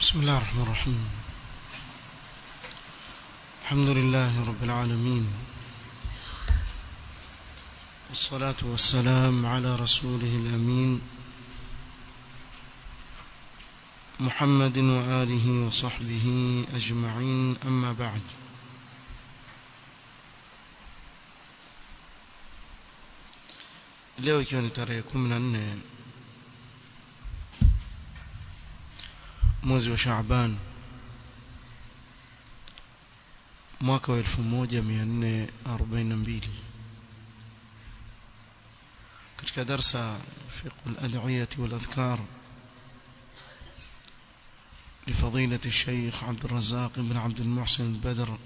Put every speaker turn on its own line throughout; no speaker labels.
بسم الله الرحمن الرحيم الحمد لله رب العالمين والصلاة والسلام على رسوله الأمين محمد وآله وصحبه أجمعين أما بعد leo ikiwa ni tarehe kumi na nne mwezi wa Shaaban mwaka wa 1442 katika darsa fiqh al-ad'iyah wal-adhkar لفضيلة الشيخ عبد الرزاق بن عبد المحسن البدر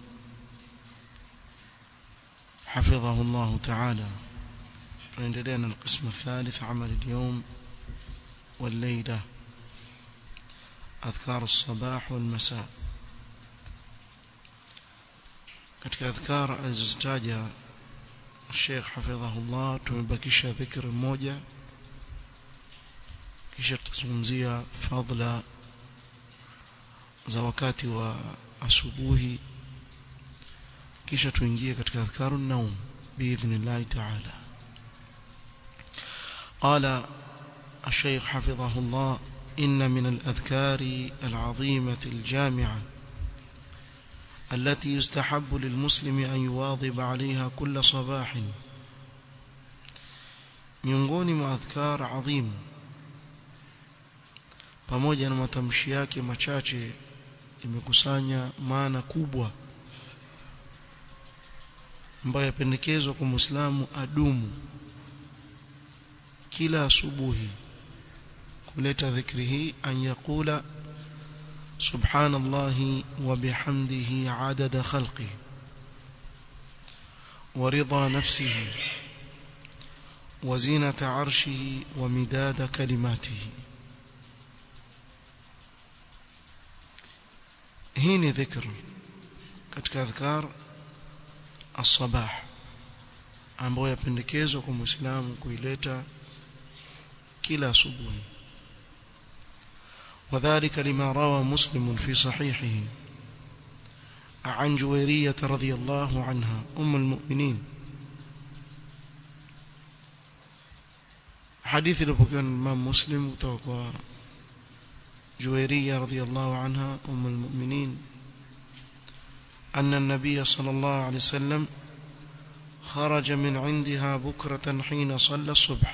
حفظه الله تعالى فإن القسم الثالث عمل اليوم والليلة أذكار الصباح والمساء katika adhkar alizozitaja Sheikh hafidhahullah tumebakisha dhikr mmoja kisha tutazungumzia fadla za wakati wa asubuhi kisha tuingie katika adhkaru naum biidhnillah ta'ala قال الشيخ حفظه الله إن من الأذكار العظيمة الجامعة التي يستحب للمسلم أن يواظب عليها كل صباح miongoni mwa adhkar adhim pamoja na matamshi yake machache imekusanya maana kubwa ambayo yapendekezwa kwa Muislamu adumu kila asubuhi kuleta dhikri hii an yaqula subhanallahi wa bihamdihi adada khalqihi ورضا نفسه وزينة عرشه ومداد كلماته هيني ذكر كتك أذكار الصباح ambayo yapendekezwa kwa Muislamu kuileta kila asubuhi وذلك لما روى مسلم في صحيحه عن جويرية رضي الله عنها أم المؤمنين حديث لبكيون الإمام مسلم توقع جويرية رضي الله عنها أم المؤمنين أن النبي صلى الله عليه وسلم خرج من عندها بكرة حين صلى الصبح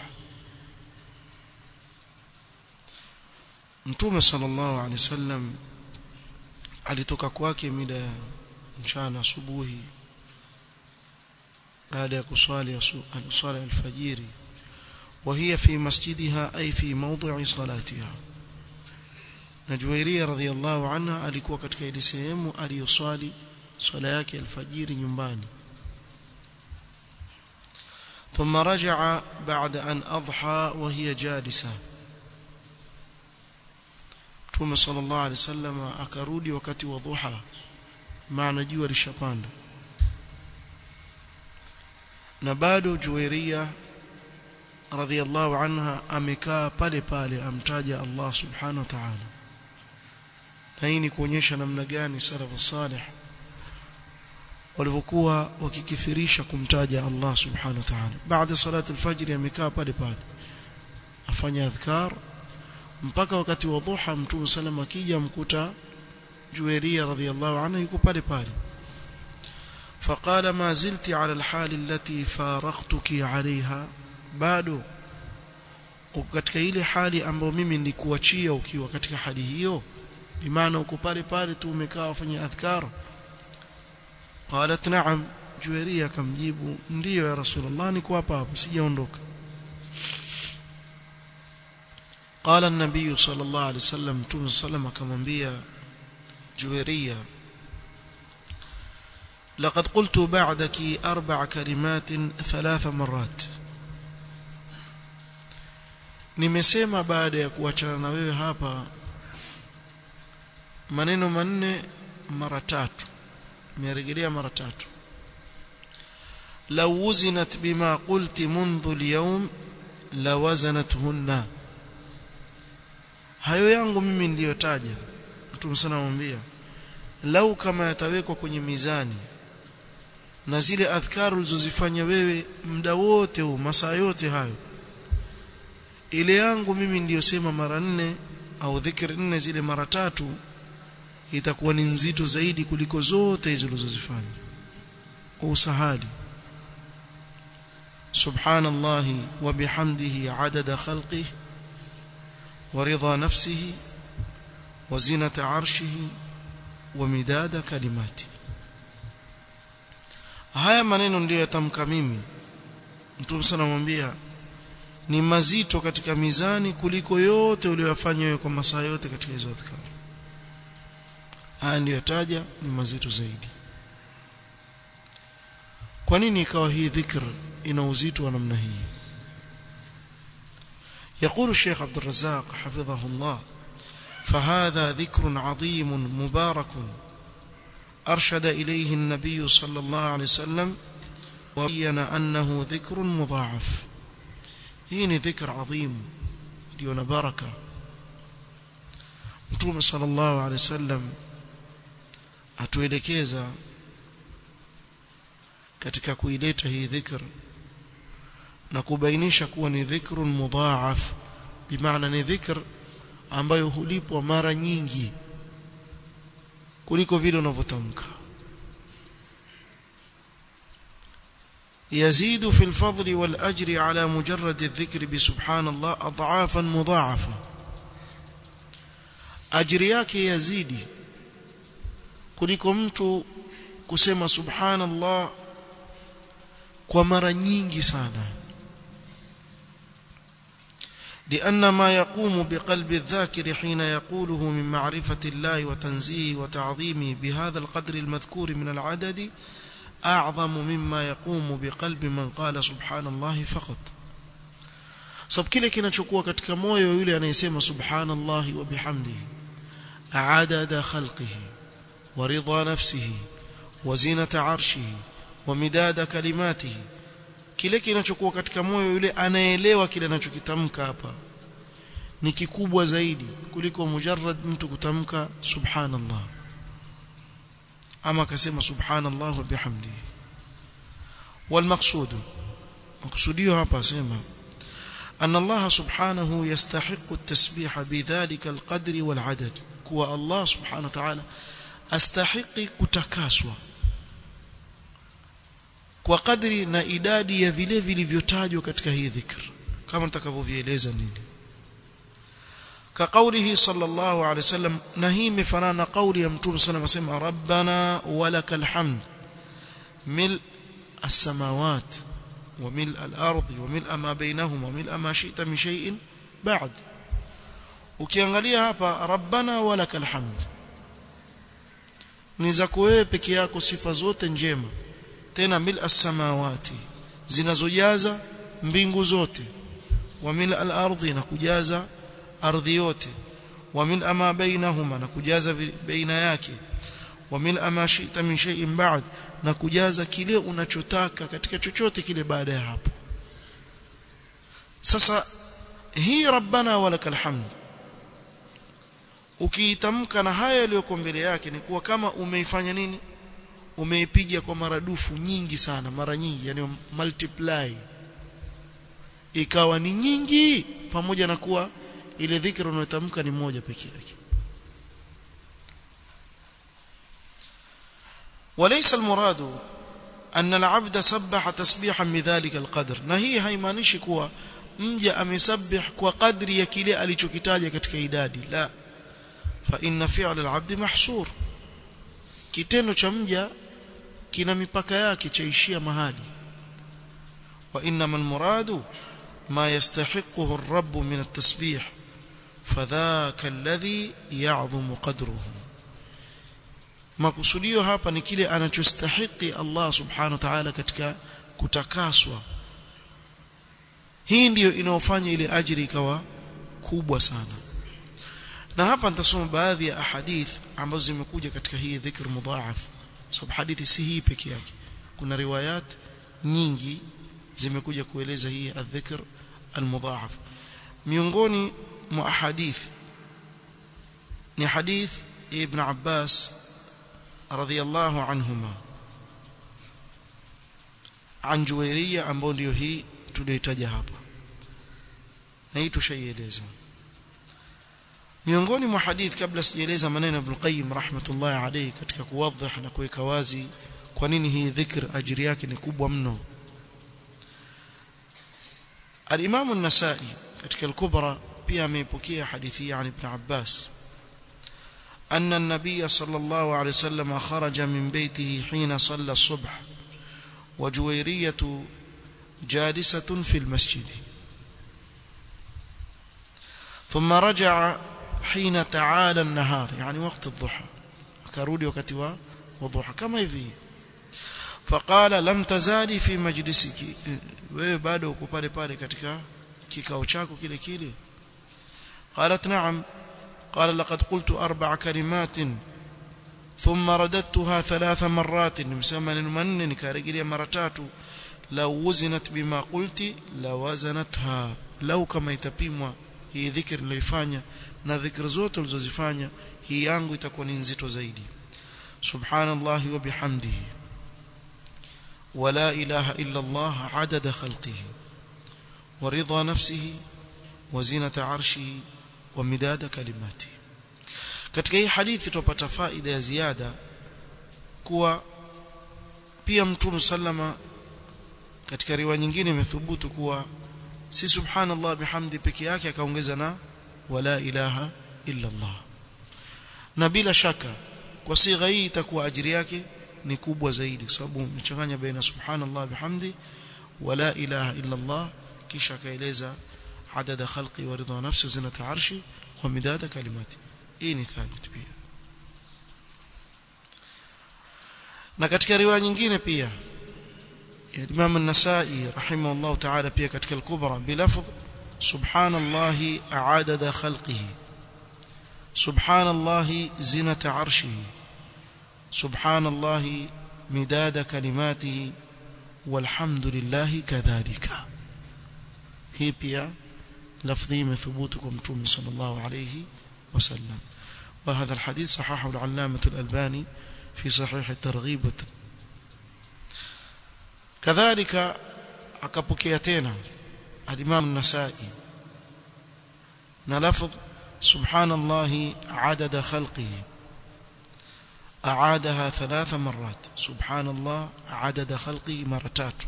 Mtume sallallahu alaihi wasallam alitoka kwake mida ya mchana asubuhi baada ya kuswali swala alfajiri وهي في مسجدها أي في موضع صلاتها نجويرية رضي الله عنها alikuwa katika ile sehemu aliyoswali swala yake alfajiri nyumbani ثم رجع بعد أن أضحى وهي جالسة Mtume sallallahu alaihi wasallam akarudi wakati wa dhuha maana jua lishapanda na bado Juwairia radhiallahu anha amekaa pale pale amtaja Allah subhanahu wa ta'ala na hii ni kuonyesha namna gani salafu salih walivyokuwa wakikithirisha kumtaja Allah subhanahu wa ta'ala baada salati alfajr amekaa pale pale afanya adhkar mpaka wakati wa dhuha mtume sallam akija mkuta Juwairia radhiallahu anha yuko pale pale فقال ما زلت على الحال التي فارقتك عليها bado uko katika ile hali ambayo mimi nilikuachia ukiwa katika hali hiyo bimaana uko pale pale tu umekaa ufanya adhkar qalat na'am Juwairia akamjibu ndiyo ya rasulullah niko hapa hapa sijaondoka قال النبي صلى الله عليه وسلم تم سلم akamwambia Juwairia لقد قلت بعدك أربع كلمات ثلاث مرات nimesema baada ya kuachana na wewe hapa maneno manne mara tatu nimerejelea mara tatu law wuzinat bima qulti منذ اليوم lawazanathunna hayo yangu mimi ndiyotaja mtume sana anamwambia lau kama yatawekwa kwenye mizani na zile adhkaru ulizozifanya wewe muda wote huu masaa yote hayo ile yangu mimi niliyosema mara nne au dhikri nne zile mara tatu itakuwa ni nzito zaidi kuliko zote hizo ulizozifanya usahali subhanallahi wa bihamdihi adada khalqihi wa ridha nafsihi wa zinata arshihi wa midada kalimati haya maneno ndiyo yatamka mimi mtume sana mwambia ni mazito katika mizani kuliko yote uliyofanya wewe kwa masaa yote katika hizo adhkar haya ndiyo yataja ni mazito zaidi kwa nini ikawa hii dhikr ina uzito wa namna hii يقول الشيخ عبد الرزاق حفظه الله فهذا ذكر عظيم مبارك أرشد إليه النبي صلى الله عليه وسلم وبين أنه ذكر مضاعف هين ذكر عظيم ليون بركة متوم صلى الله عليه وسلم atuelekeza katika kuileta hii dhikr na kubainisha kuwa ni dhikrun mudhaaf bimaana ni dhikr ambayo hulipwa mara nyingi kuliko vile unavyotamka يزيد في الفضل والأجر على مجرد الذكر بسبحان الله أضعافا مضاعفة أجر yake yazidi kuliko mtu kusema subhanallah kwa mara nyingi sana لأن ما يقوم بقلب الذاكر حين يقوله من معرفة الله وتنزيه وتعظيمه بهذا القدر المذكور من العدد أعظم مما يقوم بقلب من قال سبحان الله فقط sababu kile kinachokuwa katika moyo yule anayesema subhanallahi wa bihamdihi adada khalqihi wa ridha nafsihi wa zinata arshihi wa midada kalimatihi kile kinachokuwa katika moyo yule anaelewa kile anachokitamka hapa ni kikubwa zaidi kuliko mujarrad mtu kutamka subhanallah ama akasema subhanallah wa bihamdihi والمقصود مقصوديه hapa asema أن الله سبحانه يستحق التسبيح بذلك القدر والعدد كوا الله سبحانه وتعالى استحق kutakaswa kwa kadri na idadi ya vile vilivyotajwa katika hii dhikr kama nitakavyovieleza nini كقوله صلى الله عليه وسلم نهي مفنان قول يا متوم صلى الله عليه وسلم ربنا ولك الحمد ملء السماوات وملء الأرض وملء ما بينهما وملء ما شئت من شيء بعد ukiangalia hapa rabbana walakal hamd ni za wewe peke yako sifa zote njema tena mil as-samawati zinazojaza mbingu zote wa mil al-ardi na kujaza ardhi yote wa mil ma bainahuma na kujaza baina yake wa mil ma shi'ta min shay'in ba'd na kujaza kile unachotaka katika chochote kile baada ya hapo sasa hii rabbana walakal hamd ukiitamka na haya yaliyoko mbele yake ni kuwa kama umeifanya nini umeipiga kwa maradufu nyingi sana mara nyingi yani multiply ikawa ni nyingi pamoja na kuwa ile dhikra unayotamka ni moja pekee yake وليس المراد أن العبد سبح تسبيحا بذلك القدر na hii haimaanishi kuwa mja amesabih kwa kadri ya kile alichokitaja katika idadi la fa inna fi'l al-'abd mahsur kitendo cha mja kina mipaka yake chaishia mahali wa inma al-muradu ma yastahiquhu ar-rabb min at-tasbih fadhaka alladhi ya'dhamu qadruhu makusudio hapa ni kile anachostahiki Allah subhanahu wa ta'ala katika kutakaswa hii ndiyo inaofanya ile ajiri ikawa kubwa sana na hapa nitasoma baadhi ya ahadith ambazo zimekuja katika hii dhikr mudhaaf sababu hadithi si hii peke yake kuna riwayat nyingi zimekuja kueleza hii adhikr almudhaaf miongoni mwa ahadith ni hadith ibn Abbas radhiyallahu anhuma an Juwairiya ambayo ndio hii tuliyotaja hapa na hii tushaieleza miongoni mwa hadith kabla sijaeleza maneno Ibn Qayyim rahmatullahi alayhi katika kuwadhih na kuweka wazi kwa nini hii dhikr ajiri yake ni kubwa mno Al-Imam an-Nasa'i katika al-Kubra pia ameipokea hadithi ya Ibn Abbas أن النبي صلى الله عليه وسلم خرج من بيته حين صلى الصبح وجويرية جالسة في المسجد ثم رجع حين تعالى النهار يعني وقت الضحى akarudi wakati wa wadhuha kama hivi faqala lam tazali fi majlisiki wewe bado uko pale pale katika kikao chako kile kile qalat na'am قال لقد قلت أربع كلمات ثم رددتها ثلاث مرات مسمى من نكارجلي مرتات لو وزنت بما قلت لوزنتها لو كما itapimwa hii dhikr niliyofanya na dhikr zote ulizozifanya hii yangu itakuwa ni nzito zaidi subhanallahi wa bihamdihi ولا إله إلا الله عدد خلقه ورضا نفسه وزينة عرشه ومداد كلماته katika hii hadithi tupata faida ya ziada kuwa pia mtume sallama katika riwaya nyingine imethubutu kuwa si subhanallah bihamdi peke yake akaongeza na wala ilaha illa Allah na bila shaka kwa sigha hii itakuwa ajiri yake ni kubwa zaidi kwa sababu umechanganya baina subhanallah bihamdi wala ilaha illa Allah kisha akaeleza adada khalqi wa ridha nafsi zinata arshi wa midada kalimati hii ni thabit pia na katika riwaya nyingine pia ya Imam an-Nasa'i rahimahullah ta'ala pia katika al-Kubra bilafdh subhanallahi adada khalqihi subhanallahi zinata arshihi subhanallahi midada kalimatihi walhamdulillahi kadhalika hii pia lafdhi imethubutu kwa mtume sallallahu alayhi وسلم وهذا الحديث صححه العلامة الألباني في صحيح الترغيب كذلك أكبكيتين الإمام النسائي نلفظ سبحان الله عدد خلقه أعادها ثلاث مرات سبحان الله عدد خلقه مرتات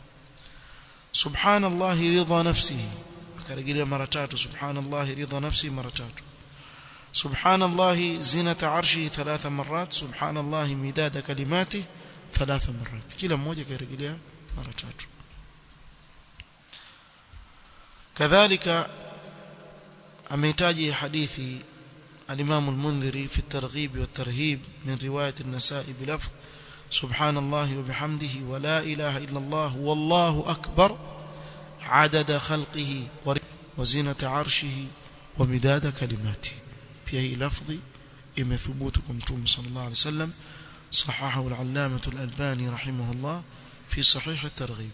سبحان الله رضا نفسه كرجل مرتات سبحان الله رضا نفسه مرتات سبحان الله زينة عرشه ثلاث مرات سبحان الله مداد كلماته ثلاث مرات كلا mmoja karejelea mara tatu كذلك amehitaji hadithi الإمام المنذري في الترغيب والترهيب من رواية النساء بلفظ سبحان الله وبحمده ولا إله إلا الله والله أكبر عدد خلقه وزينة عرشه ومداد كلماته pia hii lafdhi imethubutu kwa mtume sallallahu alaihi wasallam sahahahu al-allamah al-albani rahimahullah fi sahih at-targhib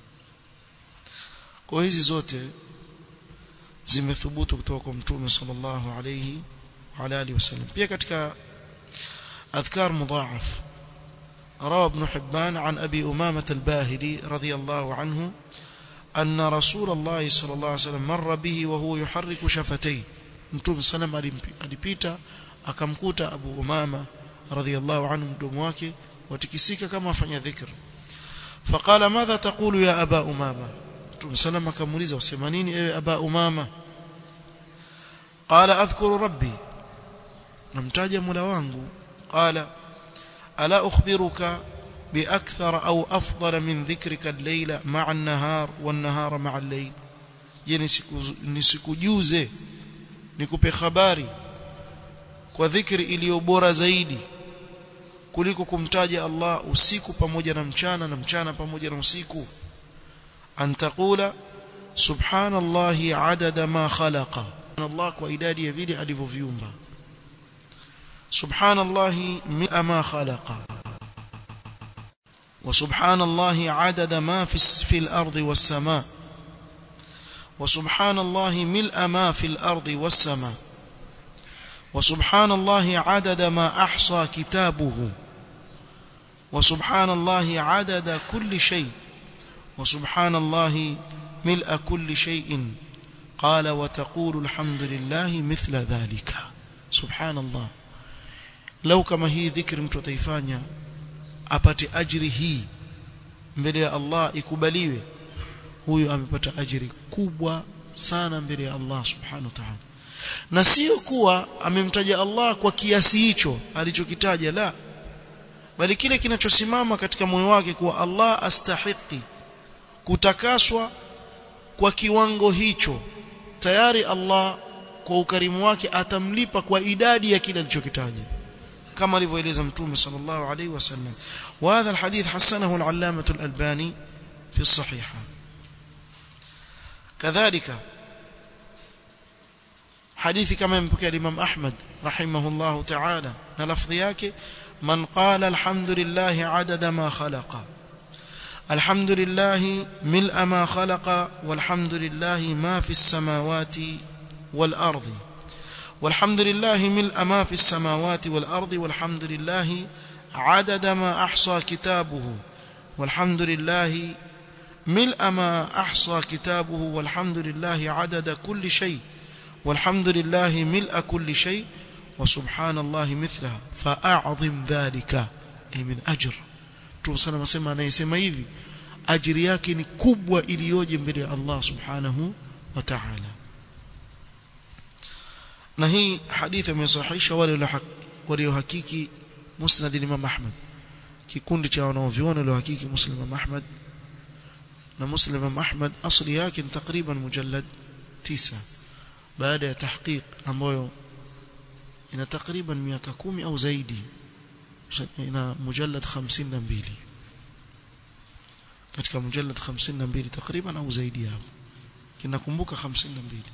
kwa hizi zote zimethubutu kutoka kwa mtume sallallahu alaihi wa alihi wasallam pia katika adhkar mudhaaf روى ابن حبان عن أبي أمامة الباهلي رضي الله عنه أن رسول الله صلى الله عليه وسلم مر به وهو يحرك شفتيه mtume sallam alipita akamkuta Abu Umama radhiyallahu anhu mdomo wake watikisika kama afanya dhikr faqala madha taqulu ya aba umama mtume sallam akamuuliza usema nini ewe aba umama qala adhkuru rabbi namtaja mola wangu qala ala ukhbiruka باكثر او افضل من ذكرك الليل مع النهار والنهار مع الليل je nisikujuze nikupe habari kwa dhikri iliyo bora zaidi kuliko kumtaja Allah usiku pamoja na mchana na mchana pamoja na usiku antakula subhanallahi adada ma khalaqa Allah kwa idadi ya vile alivyoviumba subhanallahi mi'a ma khalaqa وسبحان الله عدد ما في في الأرض والسماء وسبحان الله ملء ما في الأرض والسماء وسبحان الله عدد ما أحصى كتابه وسبحان الله عدد كل شيء وسبحان الله ملء كل شيء قال وتقول الحمد لله مثل ذلك سبحان الله لو كما هي ذكر mtu ataifanya apate ajiri hii mbele ya Allah ikubaliwe huyo amepata ajiri kubwa sana mbele ya Allah subhanahu wa ta'ala na sio kuwa amemtaja Allah kwa kiasi hicho alichokitaja la bali kile kinachosimama katika moyo wake kuwa Allah astahiki kutakaswa kwa kiwango hicho tayari Allah kwa ukarimu wake atamlipa kwa idadi ya kile alichokitaja kama alivyoeleza mtume sallallahu alaihi wasallam wa hadha alhadith hasanahu al-allamah al-albani fi as-sahiha kadhalika hadithi kama impokea Imam Ahmad rahimahullah ta'ala na lafdhi yake man qala alhamdulillah adada ma khalaqa الحمد لله ملء ما خلق والحمد لله ما في السماوات والأرض والحمد لله ملء ما في السماوات والأرض والحمد لله عدد ما أحصى كتابه والحمد لله ملء ما أحصى كتابه والحمد لله عدد كل شيء والحمد لله ملء كل شيء وسبحان الله مثلها فأعظم ذلك أي من أجر Mtume sana anasema anayesema hivi ajiri yake ni kubwa iliyoje mbele ya Allah Subhanahu wa Ta'ala. Na hii hadithi imesahihisha wale waliohakiki Musnad Imam Ahmad. Kikundi cha wanaoviona waliohakiki Muslim Imam Ahmad na Muslim Imam Ahmad asli yake ni takriban mujallad 9 baada ya tahqiq ambayo ina takriban miaka kumi au zaidi ina mujallad 52 katika mujallad 52 takriban au zaidi hapo kinakumbuka 52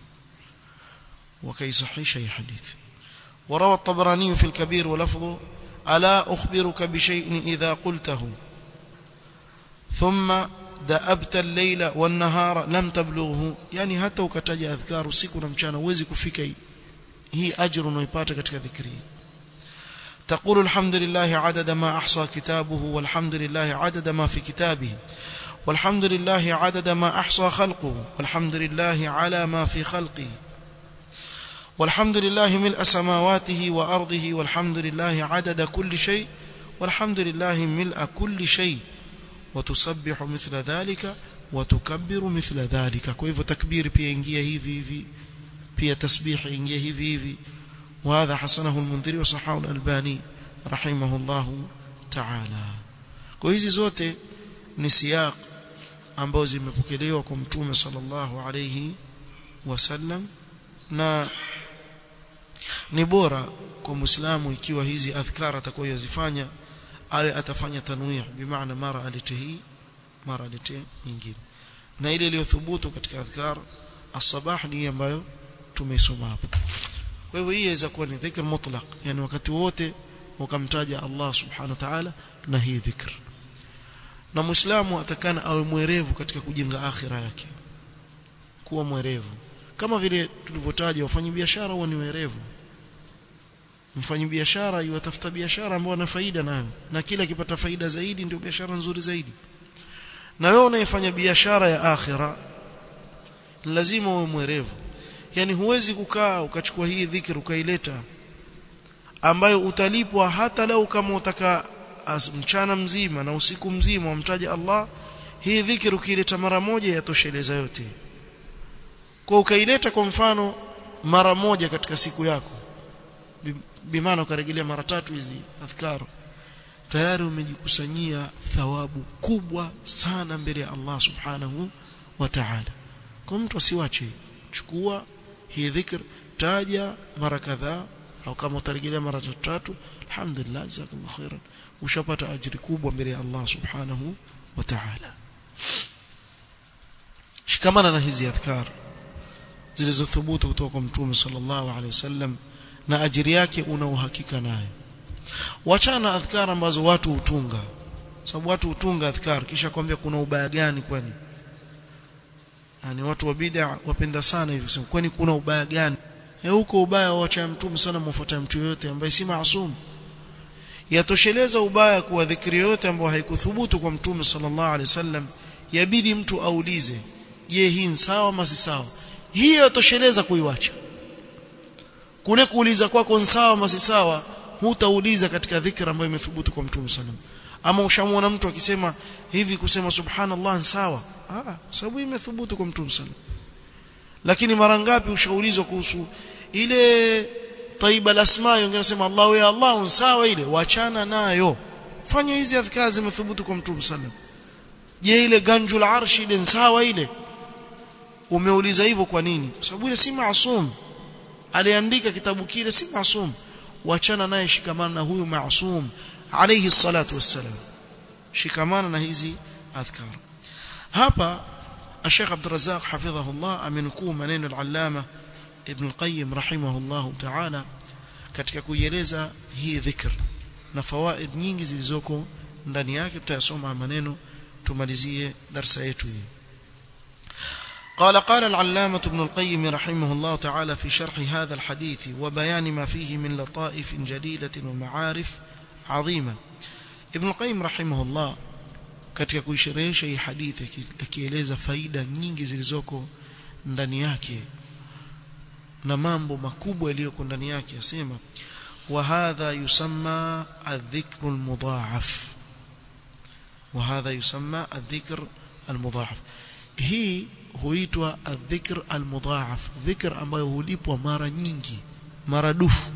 وكيصحيح أي حديث وروى الطبراني في الكبير ولفظه ألا أخبرك بشيء إذا قلته ثم دأبت الليل والنهار لم تبلغه يعني حتى وكتج أذكار usiku na mchana uwezi kufika hii ajira unaipata katika dhikri تقول الحمد لله عدد ما أحصى كتابه والحمد لله عدد ما في كتابه والحمد لله عدد ما أحصى خلقه والحمد لله على ما في خلقه والحمد لله ملء سماواته وأرضه والحمد لله عدد كل شيء والحمد لله ملء كل شيء وتسبح مثل ذلك وتكبر مثل ذلك كيف تكبير pia ingia hivi hivi pia tasbih ingia hivi hivi وهذا حسنه المنذري وصححه الألباني رحمه الله تعالى kwa hizi zote ni siyaq ambazo zimepokelewa kwa mtume sallallahu alayhi wasallam na ni bora kwa muislamu ikiwa hizi adhkar atakayozifanya awe atafanya tanwih bimaana mara alete hii mara alete nyingine na ile iliyothubutu katika adhkar as-sabah ni ambayo tumeisoma hapo kwa hivyo hii inaweza kuwa ni dhikr mutlaq yani wakati wote ukamtaja Allah subhanahu wa ta'ala na hii dhikr na muislamu atakana awe mwerevu katika kujenga akhira yake kuwa mwerevu kama vile tulivyotaja wafanyabiashara huwa ni werevu mfanyabiashara yuatafuta biashara ambayo ana faida nayo na kila akipata faida zaidi ndio biashara nzuri zaidi na wewe unayefanya biashara ya akhira lazima uwe mwerevu yani huwezi kukaa ukachukua hii dhikr ukaileta ambayo utalipwa hata lau kama utaka mchana mzima na usiku mzima wamtaja Allah hii dhikr ukileta mara moja yatosheleza yote kwa ukaileta kwa mfano mara moja katika siku yako bimaana ukarejelea mara tatu hizi adhkar tayari umejikusanyia thawabu kubwa sana mbele ya Allah subhanahu wa ta'ala kwa mtu asiwache chukua hii dhikr taja mara kadhaa au kama utarejelea mara tatu alhamdulillah jazakallahu khairan ushapata ajiri kubwa mbele ya Allah subhanahu wa ta'ala shikamana na hizi adhkar zilizothubutu kutoka kwa mtume sallallahu alaihi wasallam na ajiri yake una uhakika nayo wachana adhkar ambazo watu hutunga sababu watu hutunga adhkar kisha kwambia kuna ubaya gani kwani yani watu wa bid'a wapenda sana hivi kusema kwani kuna ubaya gani huko ubaya wacha mtume sana mfuata mtu yote ambaye si maasum yatosheleza ubaya kuwa dhikri yote ambayo haikuthubutu kwa mtume sallallahu alaihi wasallam yabidi mtu aulize je hii ni sawa ama si sawa hiyo yatosheleza kuiwacha kule kuuliza kwako ni sawa ama si sawa hutauliza katika dhikra ambayo imethubutu kwa mtume sallam ama ushamwona mtu akisema hivi kusema subhanallah ni sawa ah sababu imethubutu kwa mtume sallam lakini mara ngapi ushaulizwa kuhusu ile taiba lasma wengine nasema Allahu ya Allah sawa ile wachana nayo fanya hizi adhkar zimethubutu kwa mtume sallam je ile ganjul arshi ile sawa ile umeuliza hivyo kwa nini kwa sababu ile si maasum aliandika kitabu kile si maasum wachana naye shikamana na huyu maasum alayhi salatu wassalam shikamana na hizi adhkar hapa الشيخ عبد الرزاق حفظه الله amenukuu maneno al-allama ibn al-qayyim rahimahullah ta'ala katika kuieleza hii dhikr na fawaid nyingi zilizoko ndani yake tutayasoma maneno tumalizie darasa yetu hii قال قال العلامة ابن القيم رحمه الله تعالى في شرح هذا الحديث وبيان ما فيه من لطائف جليلة ومعارف عظيمة ابن القيم رحمه الله katika kuisherehesha hii hadithi akieleza faida nyingi zilizoko ndani yake na mambo makubwa yaliyoko ndani yake asema wa hadha yusamma adh-dhikr al-mudha'af wa hadha yusamma adh-dhikr al-mudha'af hii huitwa adh-dhikr al-mudha'af dhikr ambayo hulipwa mara nyingi maradufu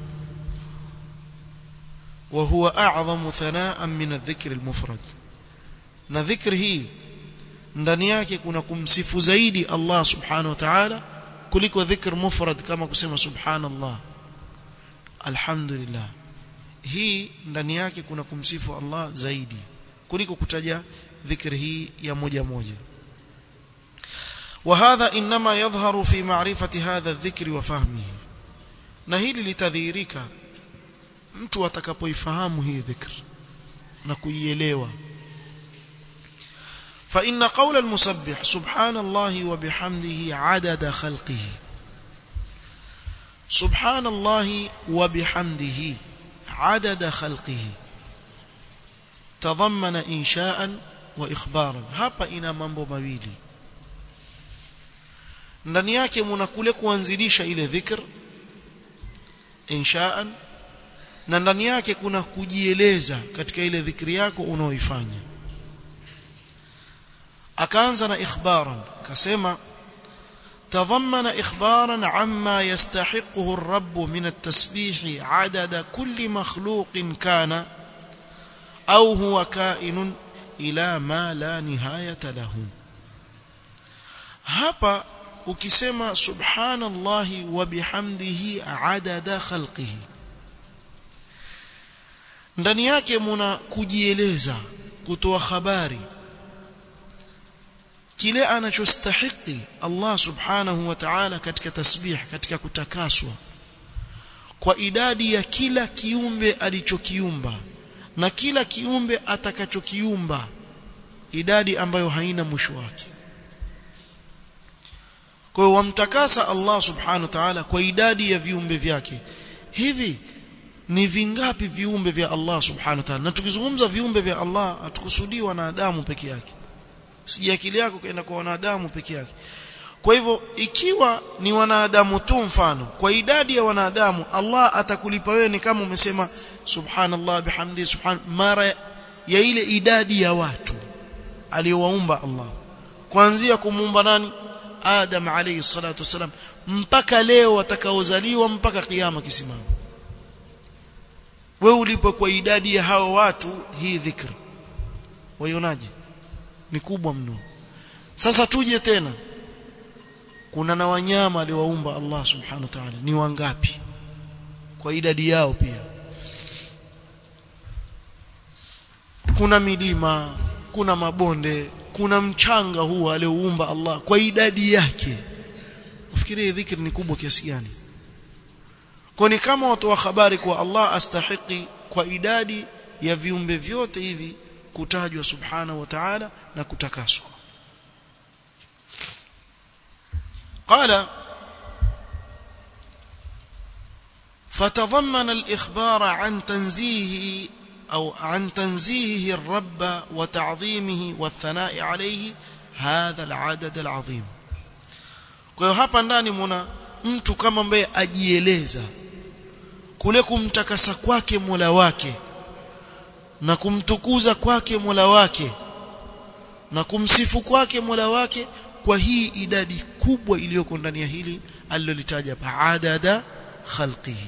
wa huwa a'zamu thana'an min adh-dhikr al-mufrad na dhikri hii ndani yake kuna kumsifu zaidi Allah subhanahu wa ta'ala kuliko dhikr mufrad kama kusema subhanallah alhamdulillah hii ndani yake kuna kumsifu Allah zaidi kuliko kutaja dhikri hii ya moja moja وهذا انما يظهر في معرفه هذا الذكر وفهمه na hili litadhihirika mtu atakapoifahamu hii dhikr na kuielewa فإن قول المسبح سبحان الله وبحمده عدد خلقه سبحان الله وبحمده عدد خلقه تضمن إنشاء وإخبارا hapa ina mambo mawili ndani yake mna kule kuanzilisha ile dhikr inshaan na ndani yake kuna kujieleza katika ile dhikri yako unaoifanya akaanza na ikhbaran kasema تضمن إخبارا عما يستحقه الرب من التسبيح عدد كل مخلوق كان أو هو كائن إلى ما لا نهاية له hapa ukisema subhanallahi wa bihamdihi adada khalqihi ndani yake muna kujieleza kutoa habari kile anachostahiki Allah subhanahu wa ta'ala katika tasbih katika kutakaswa kwa idadi ya kila kiumbe alichokiumba na kila kiumbe atakachokiumba idadi ambayo haina mwisho wake kwa hiyo wamtakasa Allah subhanahu wa ta'ala kwa idadi ya viumbe vyake hivi ni vingapi viumbe vya Allah subhanahu wa ta'ala na tukizungumza viumbe vya Allah hatukusudii wanadamu peke yake si akili yako kaenda kwa wanadamu peke yake kwa hivyo ikiwa ni wanadamu tu mfano kwa idadi ya wanadamu Allah atakulipa wewe ni kama umesema subhanallah bihamdi subhan mara ya ile idadi ya watu aliyowaumba Allah kuanzia kumuumba nani Adam alayhi salatu wasalam mpaka leo watakaozaliwa mpaka kiyama kisimama wewe ulipo kwa idadi ya hao watu hii dhikr waionaje ni kubwa mno sasa tuje tena kuna na wanyama aliwaumba Allah subhanahu wa ta'ala ni wangapi kwa idadi yao pia kuna milima kuna mabonde kuna mchanga huu alioumba Allah kwa idadi yake ufikirie dhikri ni kubwa kiasi gani kwa ni kama watu wa habari kwa Allah astahiki kwa idadi ya viumbe vyote hivi kutajwa subhanahu wa ta'ala na kutakaswa قال فتضمن الإخبار عن تنزيهه أو عن تنزيهه الرب وتعظيمه والثناء عليه هذا العدد العظيم kwa hiyo hapa ndani muna mtu kama ambaye ajieleza kule kumtakasa kwake Mola wake na kumtukuza kwake Mola wake na kumsifu kwake Mola wake kwa hii idadi kubwa iliyoko ndani ya hili alilolitaja adada khalqihi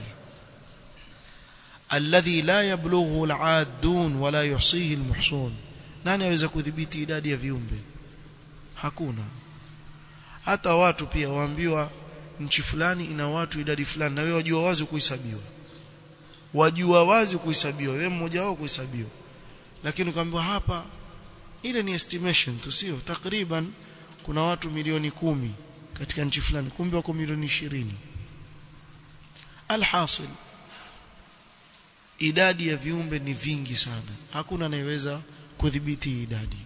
alladhi la yablughu al-aadun wala yuhsihi al-muhsun nani aweza kudhibiti idadi ya viumbe hakuna hata watu pia waambiwa nchi fulani ina watu idadi fulani na wewe wajua wazi kuhesabiwa wajua wazi kuhesabiwa wewe mmoja wao kuhesabiwa lakini ukaambiwa hapa ile ni estimation tu sio takriban kuna watu milioni kumi katika nchi fulani kumbe wako milioni ishirini alhasil idadi ya viumbe ni vingi sana hakuna anayeweza kudhibiti idadi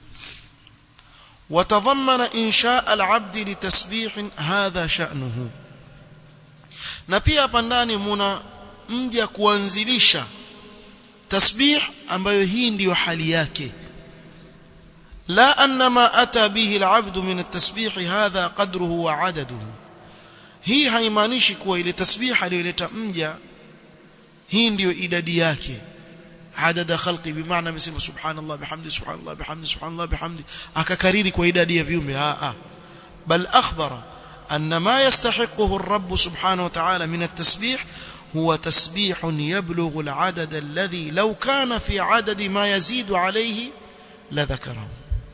وتضمن إنشاء العبد لتسبيح هذا شأنه na pia hapa ndani muna mja kuanzilisha tasbih ambayo hii ndiyo hali yake la anna ma ata bihi alabd min at-tasbih hadha qadruhu wa adaduhu hii haimaanishi kuwa ile tasbih aliyoleta mja hii ndiyo idadi yake adada khalqi bimaana amesema subhanallah bihamdi subhanallah bihamdi subhanallah bihamdi akakariri kwa idadi ya viumbe a a bal akhbara أن ما يستحقه الرب سبحانه وتعالى من التسبيح هو تسبيح يبلغ العدد الذي لو كان في عدد ما يزيد عليه لذكره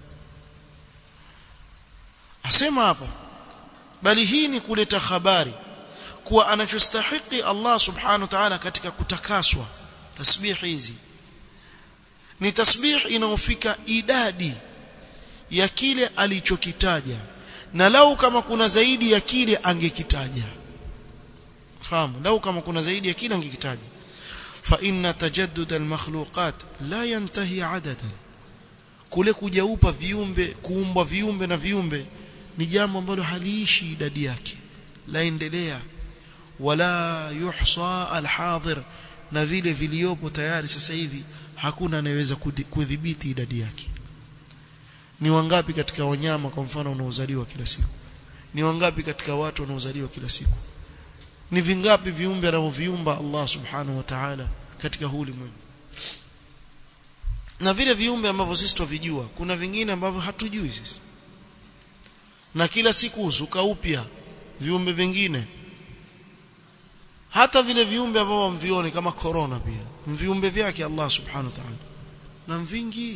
asema hapa bali hii ni kuleta habari kuwa anachostahiki Allah subhanahu wa ta'ala katika kutakaswa tasbih hizi ni tasbih inayofika idadi ya kile alichokitaja na lau kama kuna zaidi ya kile angekitaja fahamu lau kama kuna zaidi ya kile angekitaja fa inna tajaddud almakhluqat la yantahi adadan kule kujaupa viumbe kuumbwa viumbe na viumbe ni jambo ambalo haliishi idadi yake laendelea wala yuhsa alhadir na vile viliopo tayari sasa hivi hakuna anayeweza kudhibiti idadi yake ni wangapi katika wanyama kwa mfano wanaozaliwa kila siku ni wangapi katika watu wanaozaliwa kila siku ni vingapi viumbe anavyoviumba Allah subhanahu wa ta'ala katika huu ulimwengu na vile viumbe ambavyo sisi tuvijua kuna vingine ambavyo hatujui sisi na kila siku uzuka upya viumbe vingine hata vile viumbe ambavyo mvione kama corona pia viumbe vyake Allah subhanahu wa ta'ala na vingi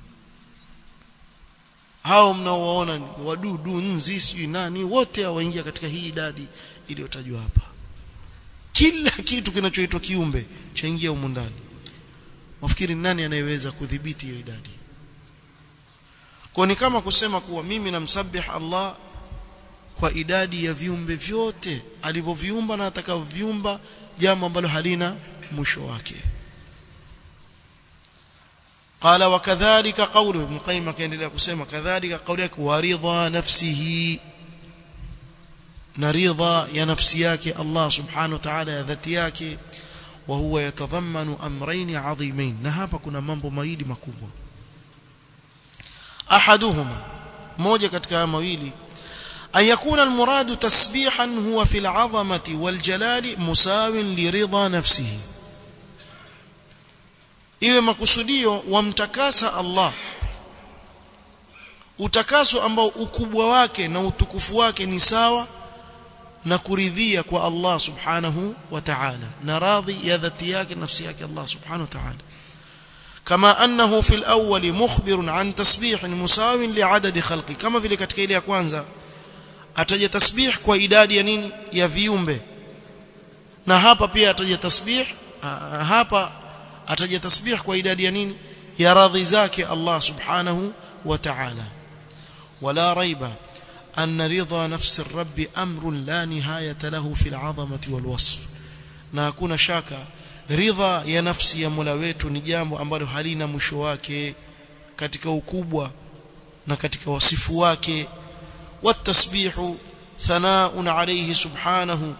hao mnaowaona wadudu nzi sijui nani wote waingia katika hii idadi iliyotajwa hapa kila kitu kinachoitwa kiumbe chaingia humu ndani wafikiri nani anayeweza kudhibiti hiyo idadi kwa ni kama kusema kuwa mimi namsabih Allah kwa idadi ya viumbe vyote alivyoviumba na atakavyoviumba jambo ambalo halina mwisho wake قال وكذلك قوله ابن قيم كان kusema kadhalika kauli yake waridha nafsihi na ridha ya nafsi yake Allah subhanahu wa ta'ala ya dhati yake wa huwa yatadhammanu amrayn adhimain na hapa kuna mambo mawili makubwa ahaduhuma moja katika haya mawili أن يكون المراد تسبيحا هو في العظمة والجلال مساو لرضا نفسه iwe makusudio wamtakasa Allah utakaso ambao ukubwa wake na utukufu wake ni sawa na kuridhia kwa Allah subhanahu wa ta'ala na radhi ya dhati yake nafsi yake Allah subhanahu wa ta'ala كما أنه في الأول مخبر عن تسبيح مساو لعدد خلقه كما vile katika ile ya kwanza ataja tasbih kwa idadi ya nini ya viumbe na hapa pia ataja tasbih hapa ataja tasbih kwa idadi ya nini ya radhi zake Allah subhanahu wa ta'ala wala raiba أن رضا نفس الرب أمر لا نهاية له في العظمة والوصف na hakuna shaka ridha ya nafsi ya Mola wetu ni jambo ambalo halina mwisho wake katika ukubwa na katika wasifu wake والتسبيح ثناء عليه سبحانه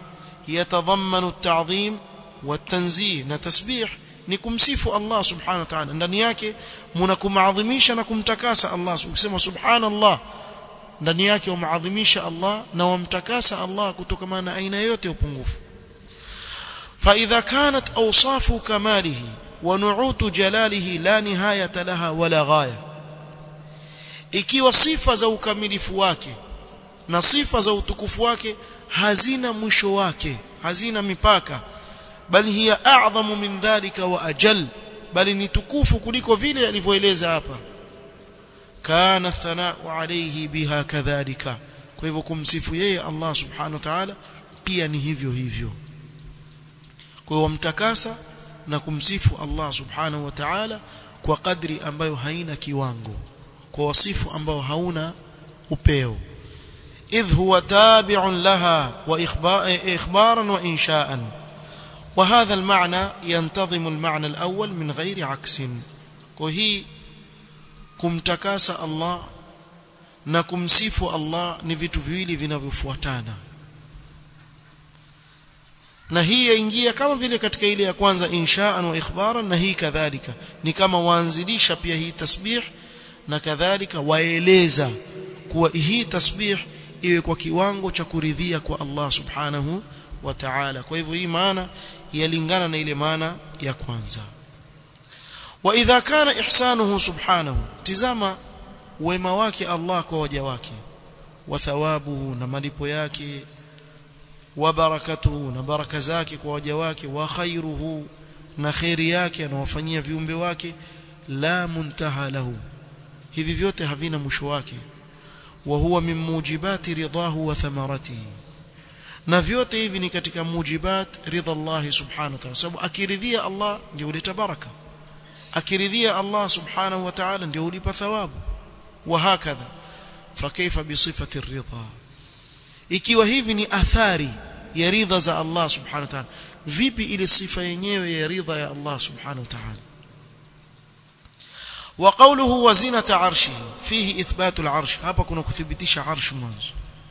yatadhammanu at-ta'dhim wat-tanzih na tasbih ni kumsifu Allah subhanahu wa ta'ala ndani yake mnakumaadhimisha na kumtakasa Allah ukisema subhanallah ndani yake umaadhimisha Allah na wamtakasa Allah kutokana na aina yote ya upungufu فإذا كانت أوصاف كماله ونعوت جلاله لا نهاية لها ولا غاية ikiwa sifa za ukamilifu wake na sifa za utukufu wake hazina mwisho wake hazina mipaka bali hiya a'zamu min dhalika wa ajal bali ni tukufu kuliko vile alivyoeleza hapa kana thanau alayhi biha kadhalika kwa hivyo kumsifu yeye Allah subhanahu wa ta'ala pia ni hivyo hivyo kwa hiyo mtakasa na kumsifu Allah subhanahu wa ta'ala kwa kadri ambayo haina kiwango kwa wasifu ambao hauna upeo idh huwa tabi'un laha wa ikhbaran wa insha'an وهذا المعنى ينتظم المعنى الأول من غير عكس وهي kumtakasa Allah na kumsifu Allah ni vitu viwili vinavyofuatana na hii yaingia kama vile katika ile ya kwanza insha'an wa ikhbaran na hii kadhalika ni kama waanzilisha pia hii tasbih na kadhalika waeleza kuwa hii tasbih iwe kwa kiwango cha kuridhia kwa Allah subhanahu wa ta'ala kwa hivyo hii maana yalingana na ile maana ya kwanza wa idha kana ihsanuhu subhanahu tizama wema wake Allah kwa waja wake wa thawabuhu na malipo yake wa barakatuhu na baraka zake kwa waja wake wa khairuhu na khairi yake anawafanyia viumbe wake la muntaha lahu hivi vyote havina mwisho wake wa huwa min mujibati ridahu wa thamaratihi na vyote hivi ni katika mujibat ridha Allah subhanahu wa ta'ala sababu akiridhia Allah ndio huleta baraka akiridhia Allah subhanahu wa ta'ala ndio hulipa thawabu wa hakadha fakaifa bi sifati ridha ikiwa hivi ni athari ya ridha za Allah subhanahu wa ta'ala vipi ile sifa yenyewe ya ridha ya Allah subhanahu wa ta'ala وقوله وزنة عرشه فيه إثبات العرش hapa kuna kuthibitisha arsh mwanzo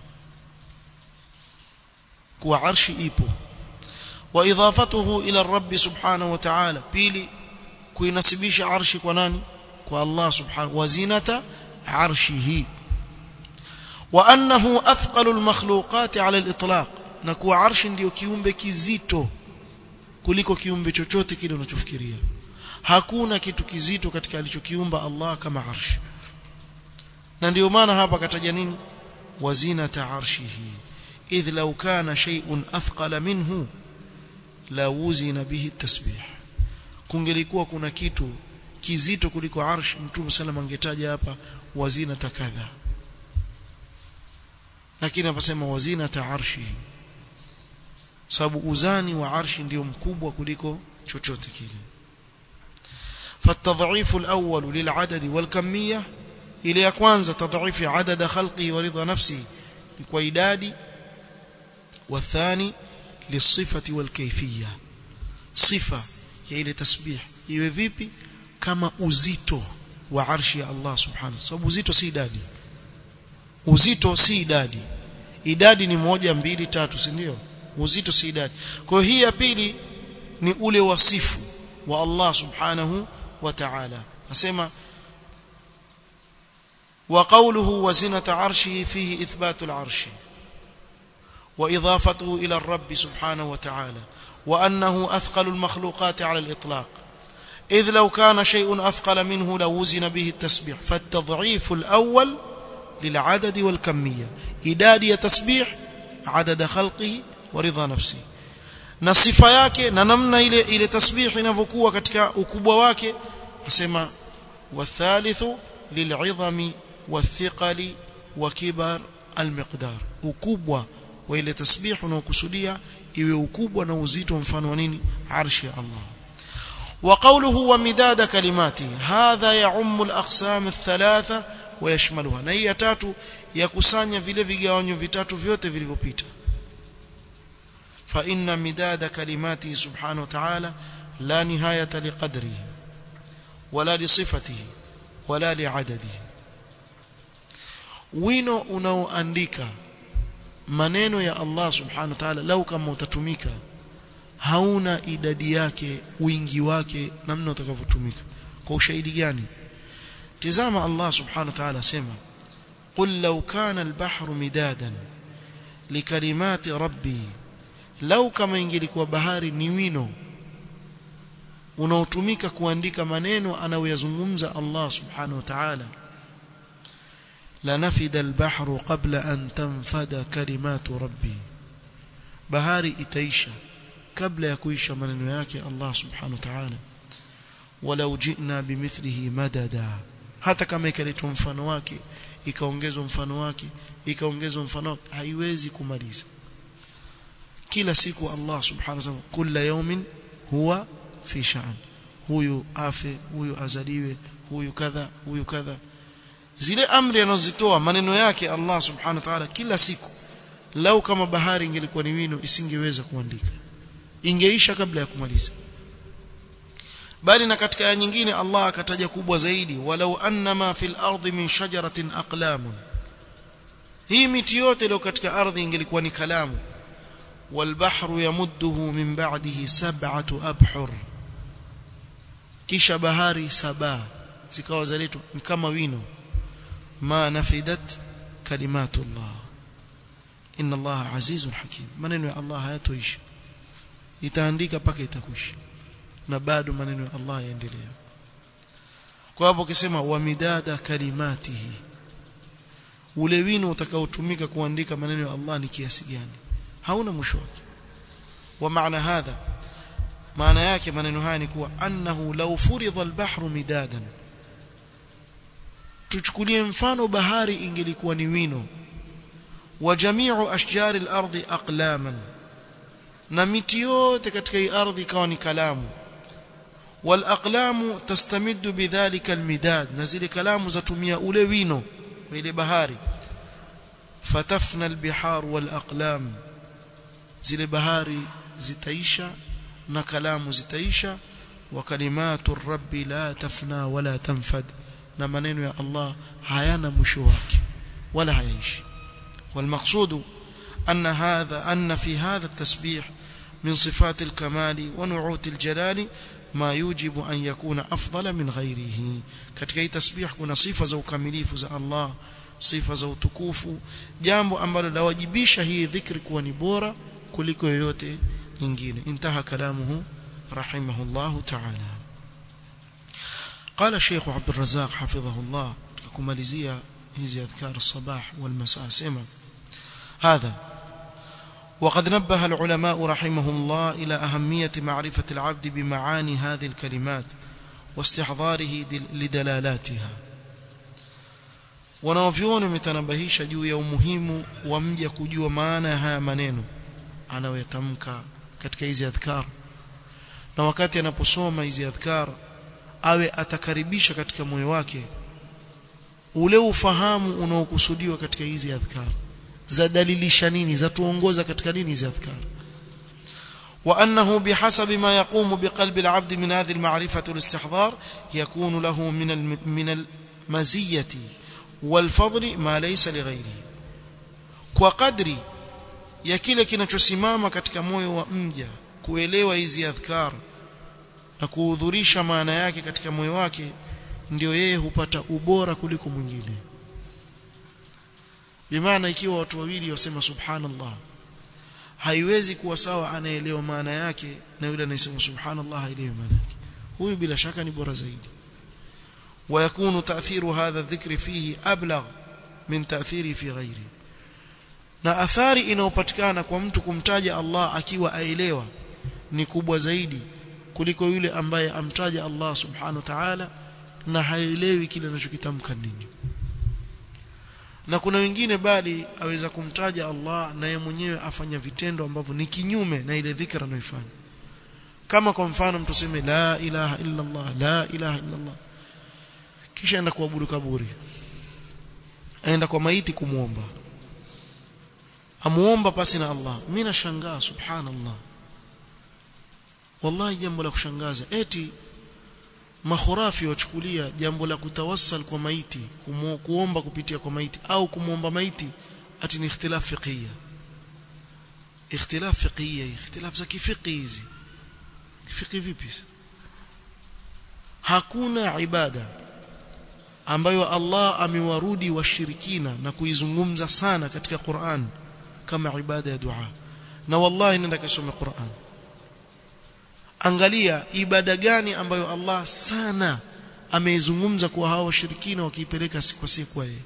kuwa arshi ipo wa idafatuhu ila rabb subhanahu wa ta'ala pili kuinasibisha arshi kwa nani kwa Allah subhanahu wa zinata arshihi wa annahu athqalu almakhluqat ala alitlaq na kuwa arshi ndio kiumbe kizito kuliko kiumbe chochote kile unachofikiria hakuna kitu kizito katika alichokiumba Allah kama arshi na ndio maana hapa kataja nini wazinata arshihi idh law kana shay'un athqala minhu la wuzina bihi tasbih kungelikuwa kuna kitu kizito kuliko arsh mtume sallam angetaja hapa wazina takadha lakini apasema wazina ta arshi sababu uzani wa arshi ndio mkubwa kuliko chochote kile فالتضعيف الأول للعدد والكمية إلى كwanza تضعيف عدد خلقه ورضا نفسه وإدادي والثاني للصفة والكيفية صفة هي ile tasbih iwe vipi kama uzito wa arshi ya Allah subhanahu sababu uzito si idadi uzito si idadi idadi ni moja mbili tatu si ndio uzito si idadi kwa hiyo hii ya pili ni ule wasifu wa Allah subhanahu wa ta'ala nasema وقوله وزنة عرشه فيه إثبات العرش وإضافته إلى الرب سبحانه وتعالى وأنه أثقل المخلوقات على الإطلاق إذ لو كان شيء أثقل منه لوزن به التسبيح فالتضعيف الأول للعدد والكمية إدادي تسبيح عدد خلقه ورضا نفسه na sifa yake na namna ile ile tasbihi inavyokuwa katika ukubwa wake asema wathalithu lil'idhami wathiqali wa kibar almiqdar ukubwa wa ile tasbih unaokusudia iwe ukubwa na uzito mfano wa nini arshi ya Allah وقوله ومداد كلماته هذا يعم الاقسام الثلاثه ويشملها na hii ya tatu yakusanya vile vigawanyo vitatu vyote vilivyopita فإن مداد كلماته سبحانه وتعالى لا نهاية لقدره ولا لصفته ولا لعدده wino unaoandika maneno ya Allah subhanahu wa ta'ala lau kama utatumika hauna idadi yake wingi wake namna utakavyotumika kwa ushahidi gani tizama Allah subhanahu wa ta'ala sema قل لو كان البحر مدادا لكلمات ربي لو kama ingelikuwa bahari ni wino unaotumika kuandika maneno anayoyazungumza Allah subhanahu wa ta'ala lanafida albahru qabla an tanfada kalimatu rabbi bahari itaisha kabla ya kuisha maneno yake Allah subhanahu wa ta'ala walau jina bimithlihi madada hata kama ikaletwa mfano wake ikaongezwa mfano wake ikaongezwa mfano wake haiwezi kumaliza kila siku Allah subhanahu wa ta'ala kila yawmin huwa fi sha'n huyu afe huyu azaliwe huyu kadha huyu kadha zile amri anazozitoa maneno yake Allah subhanahu wa ta'ala kila siku lau kama bahari ingelikuwa ni wino isingeweza kuandika ingeisha kabla ya kumaliza bali na katika aya nyingine Allah akataja kubwa zaidi walau annama fil ardi min shajaratin aqlam hii miti yote iliyo katika ardhi ingelikuwa ni kalamu والبحر يمده من بعده سبعة أبحر kisha bahari saba zikawa zaletwa kama wino ma nafidat kalimatullah inna Allah azizun hakim maneno ya Allah hayatoisha itaandika paka itakwisha na bado maneno ya Allah yaendelea kwa hapo ukisema wa midada kalimatihi ule wino utakaotumika kuandika maneno ya Allah ni kiasi gani hauna mwisho wake wa maana hadha maana yake maneno haya ni kuwa annahu law furidha al-bahru midadan tuchukulie mfano bahari ingelikuwa ni wino wa jami'u ashjari al-ardi aqlaman na miti yote katika hii ardhi ikawa ni kalamu wal aqlamu tastamiddu bidhalika al-midad na zile kalamu zatumia ule wino wa ile bahari fatafna al-bihar wal aqlam zile bahari zitaisha na kalamu zitaisha wa kalimatu rabbi la tafna wala tanfad na maneno ya Allah hayana mwisho wake wala hayaishi والمقصود أن هذا أن في هذا التسبيح من صفات الكمال ونعوت الجلال ما يوجب أن يكون أفضل من غيره katika hii tasbih kuna sifa za ukamilifu za Allah sifa za utukufu jambo ambalo lawajibisha hii dhikri kuwa ni bora kuliko yoyote nyingine intaha kalamuhu rahimahullahu ta'ala قال الشيخ عبد الرزاق حفظه الله kumalizia hizi adhkar الصباح والمساء سما هذا وقد نبه العلماء رحمهم الله إلى أهمية معرفة العبد بمعاني هذه الكلمات واستحضاره لدلالاتها wanaovyoni wametanabahisha juu ya umuhimu wa mja kujua maana ya haya maneno anayoyatamka katika hizi adhkar na wakati anaposoma hizi adhkar awe atakaribisha katika moyo wake ule ufahamu unaokusudiwa katika hizi adhkar za dalilisha nini za tuongoza katika nini hizi adhkar وأنه بحسب ما يقوم بقلب العبد من هذه المعرفة والاستحضار يكون له من من المزية والفضل ما ليس لغيره وقدري ya kile kinachosimama katika moyo wa mja kuelewa hizi adhkar na kuhudhurisha maana yake katika moyo wake ndio yeye hupata ubora kuliko mwingine bimaana ikiwa watu wawili wasema subhanallah haiwezi kuwa sawa anaelewa maana yake na yule anayesema subhanallah haelewi maana yake huyu bila shaka ni bora zaidi ويكون تأثير هذا الذكر فيه أبلغ من تأثيره في غيره na athari inayopatikana kwa mtu kumtaja Allah akiwa aelewa ni kubwa zaidi kuliko yule ambaye amtaja Allah subhanahu wa ta'ala na haelewi kile anachokitamka nini na kuna wengine bali aweza kumtaja Allah na yeye mwenyewe afanya vitendo ambavyo ni kinyume na ile dhikra anayoifanya kama kwa mfano mtu seme la ilaha illa Allah la ilaha illa Allah kisha aenda kuabudu kaburi aenda kwa maiti kumuomba amuomba pasi na Allah mimi nashangaa subhanallah wallahi jambo la kushangaza eti makhurafi wachukulia jambo la kutawassal kwa maiti kumu, kuomba kupitia kwa maiti au kumuomba maiti ati ni ikhtilaf fiqhiyya ikhtilaf fiqhiyya ikhtilaf za kifiqhi hizi kifiqhi vipi hakuna ibada ambayo Allah amewarudi washirikina na kuizungumza sana katika Qur'an kama ibada ya dua na wallahi nenda kasome Qur'an angalia ibada gani ambayo Allah sana ameizungumza kwa hao washirikina wakiipeleka kwa siku yeye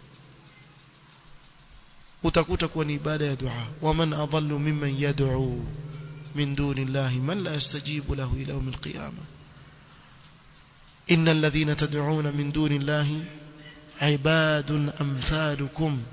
utakuta kuwa ni ibada ya dua waman adallu mimman yad'u min duni llahi man la yastajibu lahu ila yawm alqiyamah innal ladhina tad'una min duni llahi ibadun amthalukum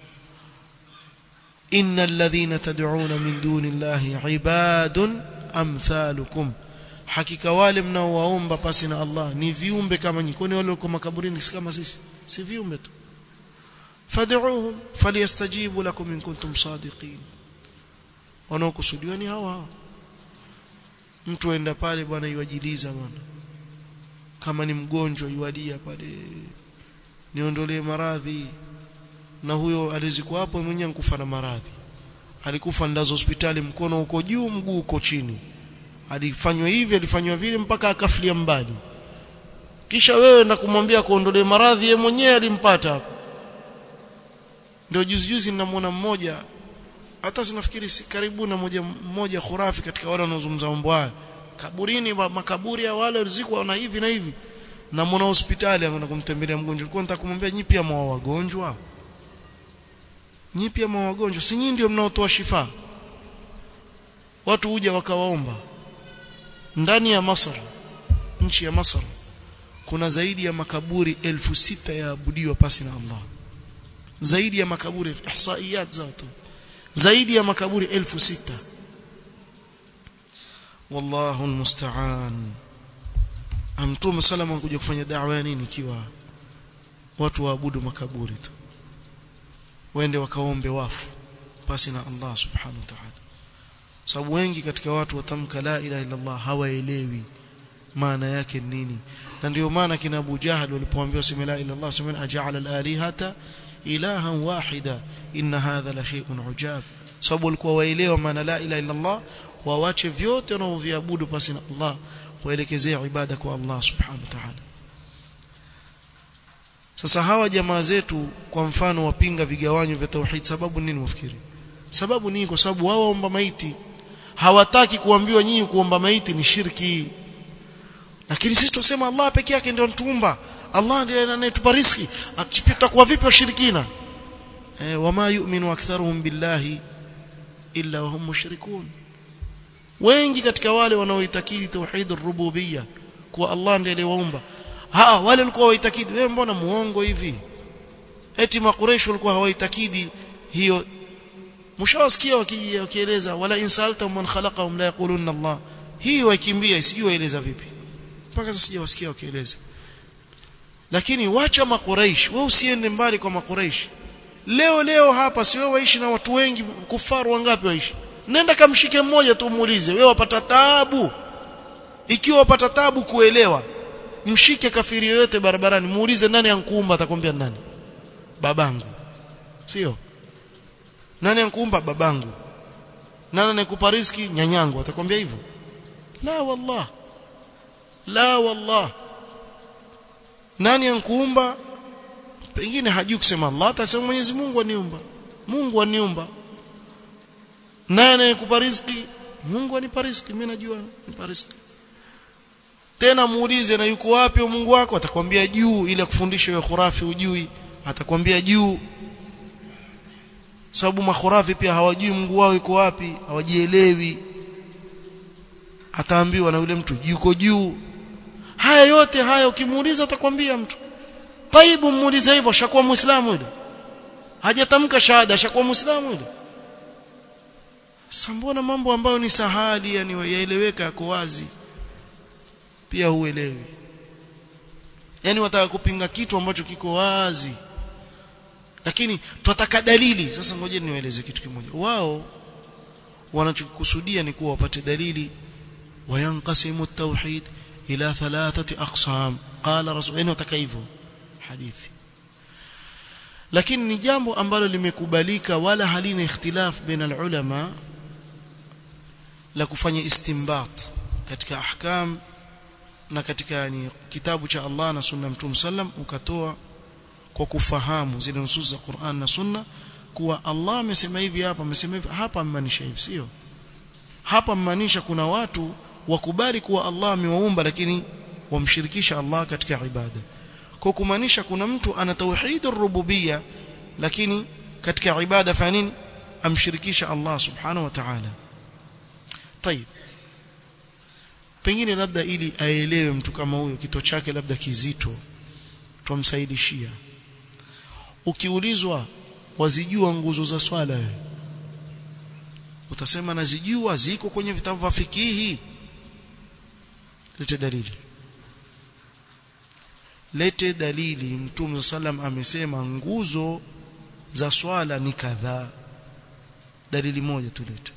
innal ladhina tad'una min duni llahi ibadun amthalukum hakika wale mnaowaomba pasi na Allah ni viumbe kama nyinyi kwani wale wako makaburini si kama sisi si viumbe tu fad'uuhum falyastajibu lakum in kuntum sadiqin wanaokusudiwa ni hawa mtu aenda pale bwana iwajiliza bwana kama ni mgonjwa iwadia pale niondolee maradhi na huyo alizikuwa hapo mwenyewe nkufa na maradhi alikufa ndazo hospitali mkono uko juu mguu uko chini alifanywa hivi alifanywa vile mpaka akafilia mbali kisha wewe na kumwambia kuondolee maradhi yeye mwenyewe alimpata hapo ndio juzi juzi ninamwona mmoja hata sinafikiri si karibu na moja mmoja khurafi katika wale wanaozungumza mambo haya kaburini makaburi ya wale rizikwa na hivi na hivi na mwana hospitali anakwenda kumtembelea mgonjwa nilikuwa nataka kumwambia nyi pia mwa wagonjwa nyi pia mwa wagonjwa si nyinyi ndio mnaotoa shifa watu huja wakawaomba ndani ya Masar nchi ya Masar kuna zaidi ya makaburi elfu sita yaabudiwa pasi na Allah zaidi ya makaburi ihsaiyat zao tu zaidi ya makaburi elfu sita wallahu almusta'an amtume salama kuja kufanya da'wa ya nini ikiwa watu waabudu makaburi tu waende wakaombe wafu pasi na Allah subhanahu wa ta'ala sababu wengi katika watu watamka la ilaha illa Allah hawaelewi maana yake nini na ndio maana kina Abu Jahal walipoambiwa sema la ilaha illa Allah sema aja'ala al-alihata ilahan wahida inna hadha la shay'un ujab sababu walikuwa waelewa maana la ilaha illa Allah wawache vyote wanavyoviabudu pasi na Allah waelekezee ibada kwa Allah subhanahu wa ta'ala sasa hawa jamaa zetu kwa mfano wapinga vigawanyo vya tauhid sababu nini wafikiri sababu nini kwa sababu wao waomba maiti hawataki kuambiwa nyinyi kuomba maiti ni shirki lakini sisi tusema Allah peke yake ndio anatuumba Allah ndiye anayetupa riziki tutakuwa vipi washirikina eh wama yu'minu aktharuhum billahi illa wahum mushrikun wengi katika wale wanaoitakidi tauhid ar-rububiyya kwa Allah ndiye aliyewaumba ha wale walikuwa waitakidi wewe mbona muongo hivi eti makureish walikuwa hawaitakidi hiyo mshawasikia wakieleza wala insalta man khalaqahum la yaquluna Allah hii waikimbia sijui waeleza vipi mpaka sasa sijawasikia wakieleza lakini wacha makuraish wewe usiende mbali kwa makuraish leo leo hapa si wewe waishi na watu wengi kufaru wangapi waishi nenda kamshike mmoja tu muulize wewe wapata taabu ikiwa wapata taabu kuelewa mshike kafiri yoyote barabarani muulize nani ankuumba atakwambia nani babangu sio nani ankuumba babangu nani anayekupa riziki nyanyangu atakwambia hivyo la wallah la wallah nani ankuumba pengine hajui kusema Allah atasema Mwenyezi Mungu aniumba Mungu aniumba nani anayekupa riziki Mungu anipa riziki mimi najua nipa riziki tena muulize na yuko wapi Mungu wako atakwambia juu ili kufundisha wewe khurafi ujui atakwambia juu sababu makhurafi pia hawajui Mungu wao yuko wapi hawajielewi ataambiwa na yule mtu yuko juu haya yote haya ukimuuliza atakwambia mtu taibu muulize hivyo shakuwa muislamu yule hajatamka shahada shakuwa muislamu yule sambona mambo ambayo ni sahali yani yaeleweka yako wazi pia huelewi yani wataka kupinga kitu ambacho kiko wazi lakini tunataka dalili sasa ngoje niwaeleze kitu kimoja wao wanachokusudia ni kuwa wapate dalili wayanqasimu at-tauhid ila thalathati aqsam qala rasul yani wataka hivyo hadithi lakini ni jambo ambalo limekubalika wala halina ikhtilaf baina ulama la kufanya istinbat katika ahkam na katika yani kitabu cha Allah na sunna mtume sallam ukatoa kwa kufahamu zile nusus za Qur'an na sunna kuwa Allah amesema hivi hapa amesema hivi hapa amaanisha hivi sio hapa maanisha kuna watu wakubali kuwa Allah amewaumba lakini wamshirikisha Allah katika ibada kwa kumaanisha kuna mtu ana tauhidur rububiyya lakini katika ibada fa nini amshirikisha Allah subhanahu wa ta'ala طيب pengine labda ili aelewe mtu kama huyo kito chake labda kizito tumsaidishia ukiulizwa wazijua nguzo za swala wewe utasema nazijua ziko kwenye vitabu vya fikihi lete dalili lete dalili mtume sallam amesema nguzo za swala ni kadhaa dalili moja tulete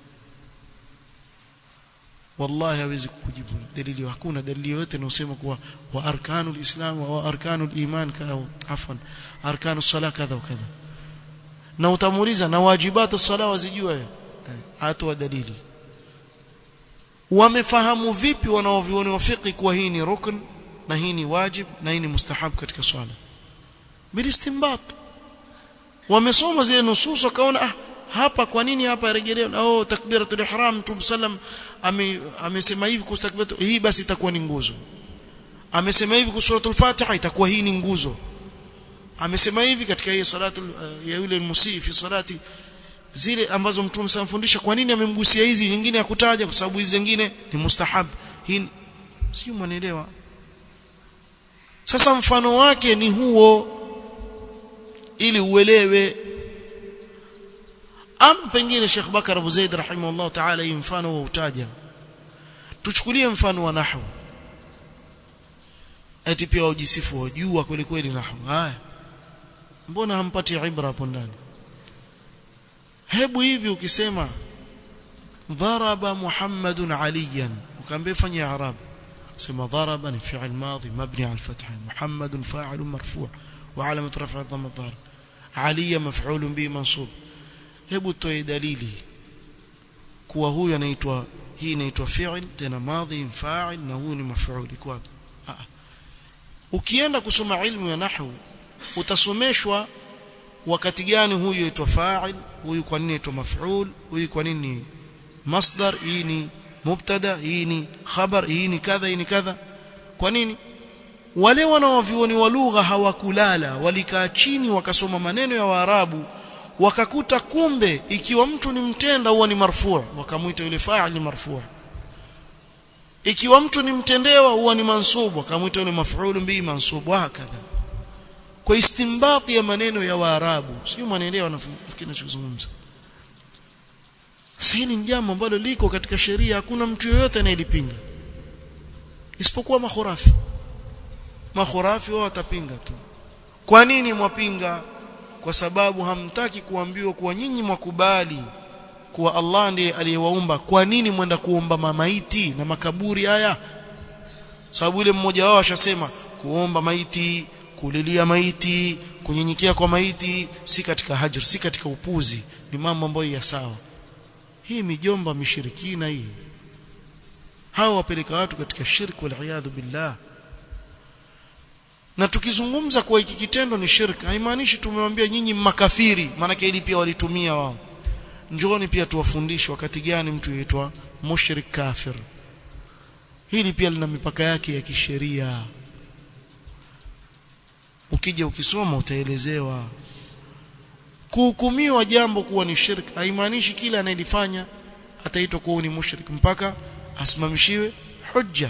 wallahi hawezi kukujibu dalili hakuna dalili yoyote inayosema kuwa wa arkanul islam wa arkanul iman kadha afwan arkanus sala kadha kadha na utamuuliza na wajibatu sala wazijua hatoa dalili wamefahamu vipi wanaovioni wafiki kuwa hii ni rukn na hii ni wajib na hii ni mustahab katika swala bilistinbat wamesoma zile nusus wakaona ah hapa kwa nini hapa rejelewa oh takbiratul ihram mtume sallam amesema hivi kuhusu takbiratul hii basi itakuwa ni nguzo amesema hivi kuhusu suratul fatiha itakuwa hii ni nguzo amesema hivi katika hii salatu uh, ya yule musii fi salati zile ambazo mtume samfundisha kwa nini amemgusia hizi nyingine ya kutaja kwa sababu hizi zingine ni mustahab hii sio mwanaelewa sasa mfano wake ni huo ili uelewe ama pengine Sheikh Bakar Abu Zaid rahimahullah ta'ala hii mfano wa utaja tuchukulie mfano wa nahwu eti pia ujisifu wajua kweli kweli nahwu haya mbona hampati ibra hapo ndani hebu hivi ukisema dharaba muhammadun aliyan ukaambia fanya arab sema dharaba ni fi'l madhi mabni ala al-fath muhammadun fa'il marfu' wa alamat raf'i dhamma dhar aliya maf'ul bi mansub hebu toe dalili kuwa huyu anaitwa hii inaitwa fi'l tena madhi fa'il na huyu ni maf'ul kwa ukienda kusoma ilmu ya nahwu utasomeshwa wakati gani huyu aitwa fa'il huyu kwa nini aitwa maf'ul huyu kwa nini masdar hii ni mubtada hii ni khabar hii ni kadha hii ni kadha kwa nini wale wanaovioni wa lugha hawakulala walikaa chini wakasoma maneno ya waarabu wakakuta kumbe ikiwa mtu ni mtenda huwa ni marfu' wakamuita yule fa'il ni marfu' ikiwa mtu ni mtendewa huwa ni mansub wakamuita yule maf'ul bi mansub hakadha kwa istimbati ya maneno ya waarabu sio mwanaelewa nafikiri ninachozungumza sasa hili ni jambo ambalo liko katika sheria hakuna mtu yoyote anayelipinga isipokuwa makhurafi makhurafi wao watapinga tu kwa nini mwapinga kwa sababu hamtaki kuambiwa kuwa nyinyi mwakubali kuwa Allah ndiye aliyewaumba kwa nini mwenda kuomba mamaiti na makaburi haya sababu ile mmoja wao ashasema kuomba maiti kulilia maiti kunyenyekea kwa maiti si katika hajr si katika upuzi ni mambo ambayo ya sawa hii mijomba mishirikina hii hawa wapeleka watu katika shirk wal iyadhu billah na tukizungumza kwa hiki kitendo ni shirk haimaanishi tumewambia nyinyi makafiri maana ili pia walitumia wao njooni pia tuwafundishe wakati gani mtu yaitwa mushrik kafir hili pia lina mipaka yake ya kisheria ukija ukisoma utaelezewa kuhukumiwa jambo kuwa ni shirk haimaanishi kila anayelifanya ataitwa kuwa ni mushrik mpaka asimamishiwe hujja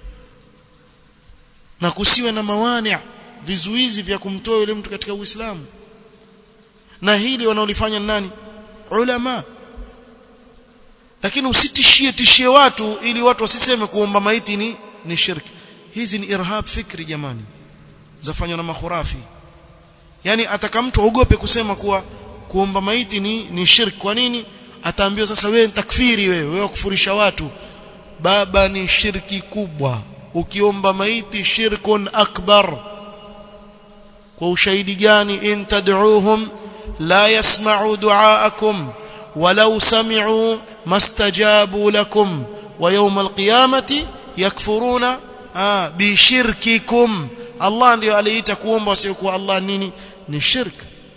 na kusiwe na mawani vizuizi vya kumtoa yule mtu katika Uislamu na hili wanaolifanya nani ulama lakini usitishie tishie watu ili watu wasiseme kuomba maiti ni ni shirki hizi ni irhab fikri jamani zafanywa na makhurafi yani ataka mtu aogope kusema kuwa kuomba maiti ni ni shirki kwa nini ataambiwa sasa wewe ni takfiri wewe wewe kufurisha watu baba ni shirki kubwa ukiomba maiti shirkun akbar kwa ushahidi gani in tad'uuhum la yasma'u du'aakum walau sami'u mastajabu lakum wa yawm alqiyamati yakfuruna ah bishirkikum Allah ndio aliita kuomba wasiokuwa Allah nini ni shirk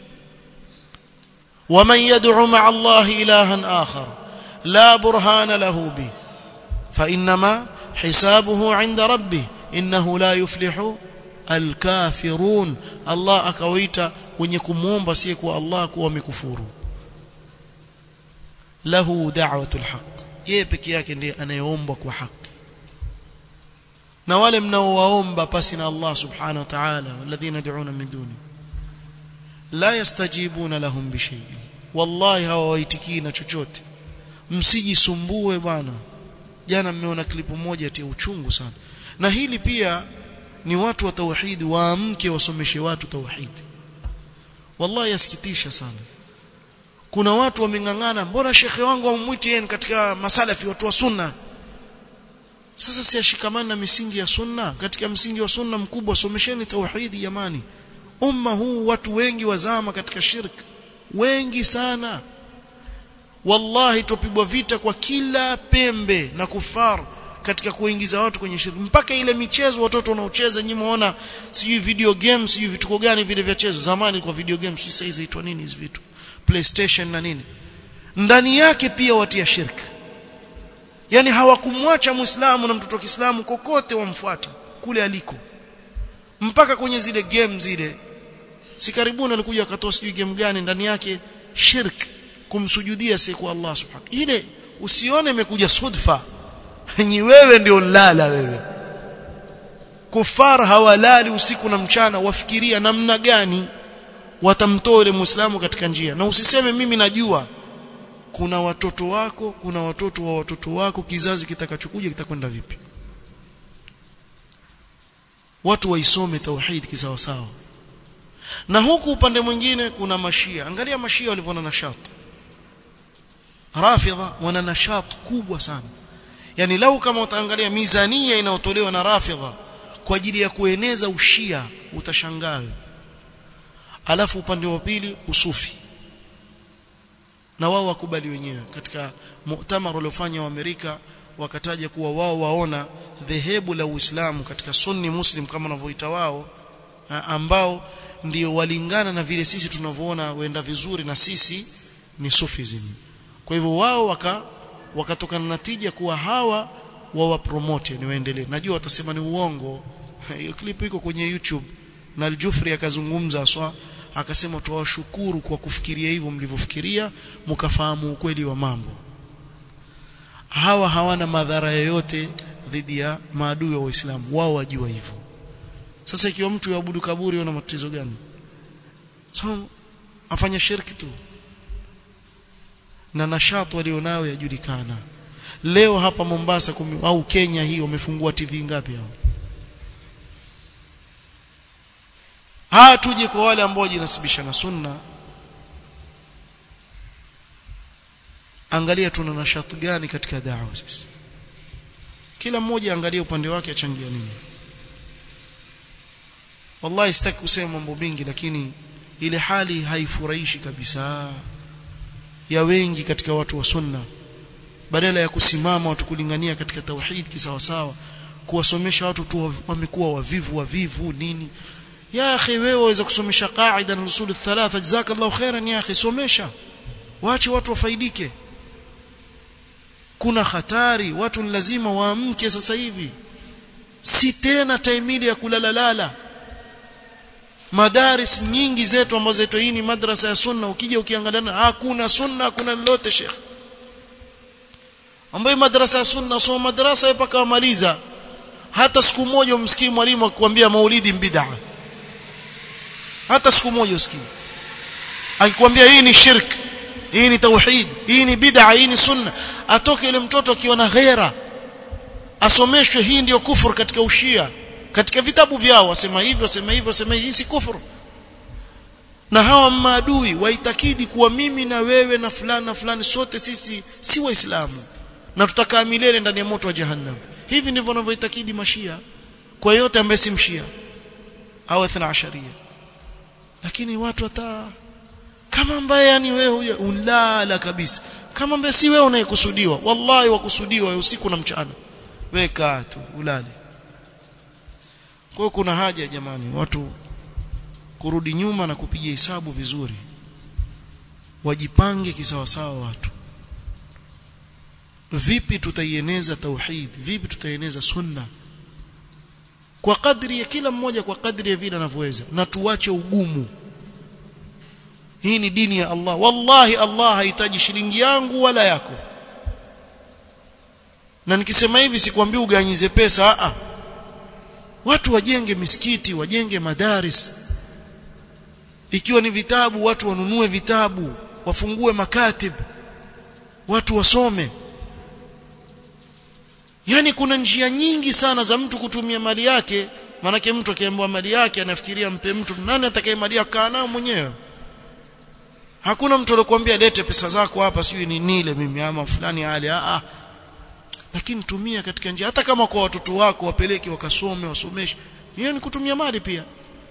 ومن يدعو مع الله إلها آخر لا برهان له به فإنما حسابه عند ربه إنه لا يفلح الكافرون الله akawaita wenye kumuomba si kwa Allah kuwa wamekufuru lahu da'watul haqq yeye peke yake ndiye anayeomba kwa haki na wale mnaowaomba pasi na Allah subhanahu wa ta'ala walladhina yad'una min duni la yastajibuna lahum bishay'in wallahi hawawaitikii na chochote msijisumbue bwana jana mmeona klipu moja ya uchungu sana na hili pia ni watu wa tauhidi waamke wasomeshe watu tauhidi wallahi yasikitisha sana kuna watu wamengangana mbona shekhe wangu amwiti yeye katika masalafi watu wa sunna sasa si ashikamana na misingi ya sunna katika msingi wa sunna mkubwa somesheni tauhidi jamani umma huu watu wengi wazama katika shirk wengi sana wallahi tupigwa vita kwa kila pembe na kufar katika kuingiza watu kwenye shirki mpaka ile michezo watoto wanaocheza nyinyi muona sijui video games sijui vituko gani vile vya chezo zamani kwa video games sasa hizi zaitwa nini hizi vitu playstation na nini ndani yake pia watia shirki yani hawakumwacha muislamu na mtoto wa Kiislamu kokote wamfuata kule aliko mpaka kwenye zile game zile si karibuni alikuja akatoa sijui game gani ndani yake shirk kumsujudia si kwa Allah subhanahu ile usione imekuja sudfa ni wewe ndio lala wewe kufar hawalali usiku na mchana wafikiria namna gani watamtoa yule muislamu katika njia na usiseme mimi najua kuna watoto wako kuna watoto wa watoto wako kizazi kitakachokuja kitakwenda vipi watu waisome tauhid kisawa sawa na huku upande mwingine kuna mashia angalia mashia walivyoona nashat rafidha wana nashat kubwa sana yani lau kama utaangalia mizania inayotolewa na rafidha kwa ajili ya kueneza ushia utashangaa alafu upande wa pili usufi na wao wakubali wenyewe katika muktamar uliofanya wa Amerika wakataja kuwa wao waona dhehebu la Uislamu katika Sunni Muslim kama wanavyoita wao ambao ndio walingana na vile sisi tunavyoona wenda vizuri na sisi ni Sufism. Kwa hivyo wao waka wakatokana na tija kuwa hawa wawa promote ni waendelee. Najua watasema ni uongo. Hiyo clip iko kwenye YouTube na Al-Jufri akazungumza aswa akasema tuwashukuru kwa kufikiria hivyo mlivyofikiria mkafahamu ukweli wa mambo hawa hawana madhara yoyote dhidi ya maadui wa Uislamu wao wajua hivyo sasa ikiwa mtu yaabudu kaburi ana matatizo gani so afanya shirki tu na nashatu walionayo yajulikana leo hapa Mombasa kumi, au Kenya hii wamefungua TV ngapi hao haa tuje kwa wale ambao wajinasibisha na sunna angalia tuna nashati gani katika da'wa sisi kila mmoja angalia upande wake achangia nini wallahi sitaki kusema mambo mingi lakini ile hali haifurahishi kabisa ya wengi katika watu wa sunna badala ya kusimama watu kulingania katika tauhid kisawasawa kuwasomesha watu tu wamekuwa wavivu wavivu nini ya akhi wewe waweza kusomesha qaida na usul thalatha jazakallahu khairan ya akhi somesha waache watu wafaidike kuna hatari watu lazima waamke sasa hivi si tena taimili ya kulalalala madaris nyingi zetu ambazo zetu hii ni madrasa ya sunna ukija ukiangalia hakuna sunna hakuna lolote sheikh ambayo madrasa ya sunna soma madrasa mpaka wamaliza hata siku moja umsikii mwalimu akikwambia maulidi bid'a hata siku moja usikii akikwambia hii ni shirk hii ni tauhid hii ni bid'a hii ni sunna atoke ile mtoto akiwa na ghera asomeshwe hii ndiyo kufur katika ushia katika vitabu vyao wasema hivyo wasema hivyo wasema hii si kufur na hawa maadui waitakidi kuwa mimi na wewe na fulani na fulani sote sisi si waislamu na tutakaa milele ndani ya moto wa jahannam hivi ndivyo wanavyoitakidi mashia kwa yote ambaye si mshia au 12 lakini watu hata kama ambaye yani wewe ulala kabisa kama ambaye si wewe unayekusudiwa wallahi wakusudiwa usiku na mchana weka tu ulale kwa kuna haja jamani watu kurudi nyuma na kupiga hesabu vizuri wajipange kisawasawa watu vipi tutaieneza tauhid vipi tutaieneza sunna kwa kadri ya kila mmoja kwa kadri ya vile anavyoweza na tuache ugumu hii ni dini ya Allah wallahi Allah hahitaji shilingi yangu wala yako na nikisema hivi sikwambii uganyize pesa a watu wajenge misikiti wajenge madaris ikiwa ni vitabu watu wanunue vitabu wafungue makatib watu wasome yani kuna njia nyingi sana za mtu kutumia mali yake manake mtu akiambiwa mali yake anafikiria mpe mtu nani atakaye mali kaa nao mwenyewe hakuna mtu alikwambia lete pesa zako hapa sijui ni nile mimi ama fulani hali a a lakini tumia katika njia hata kama kwa watoto wako wapeleke wakasome wasomeshe hiyo ni kutumia mali pia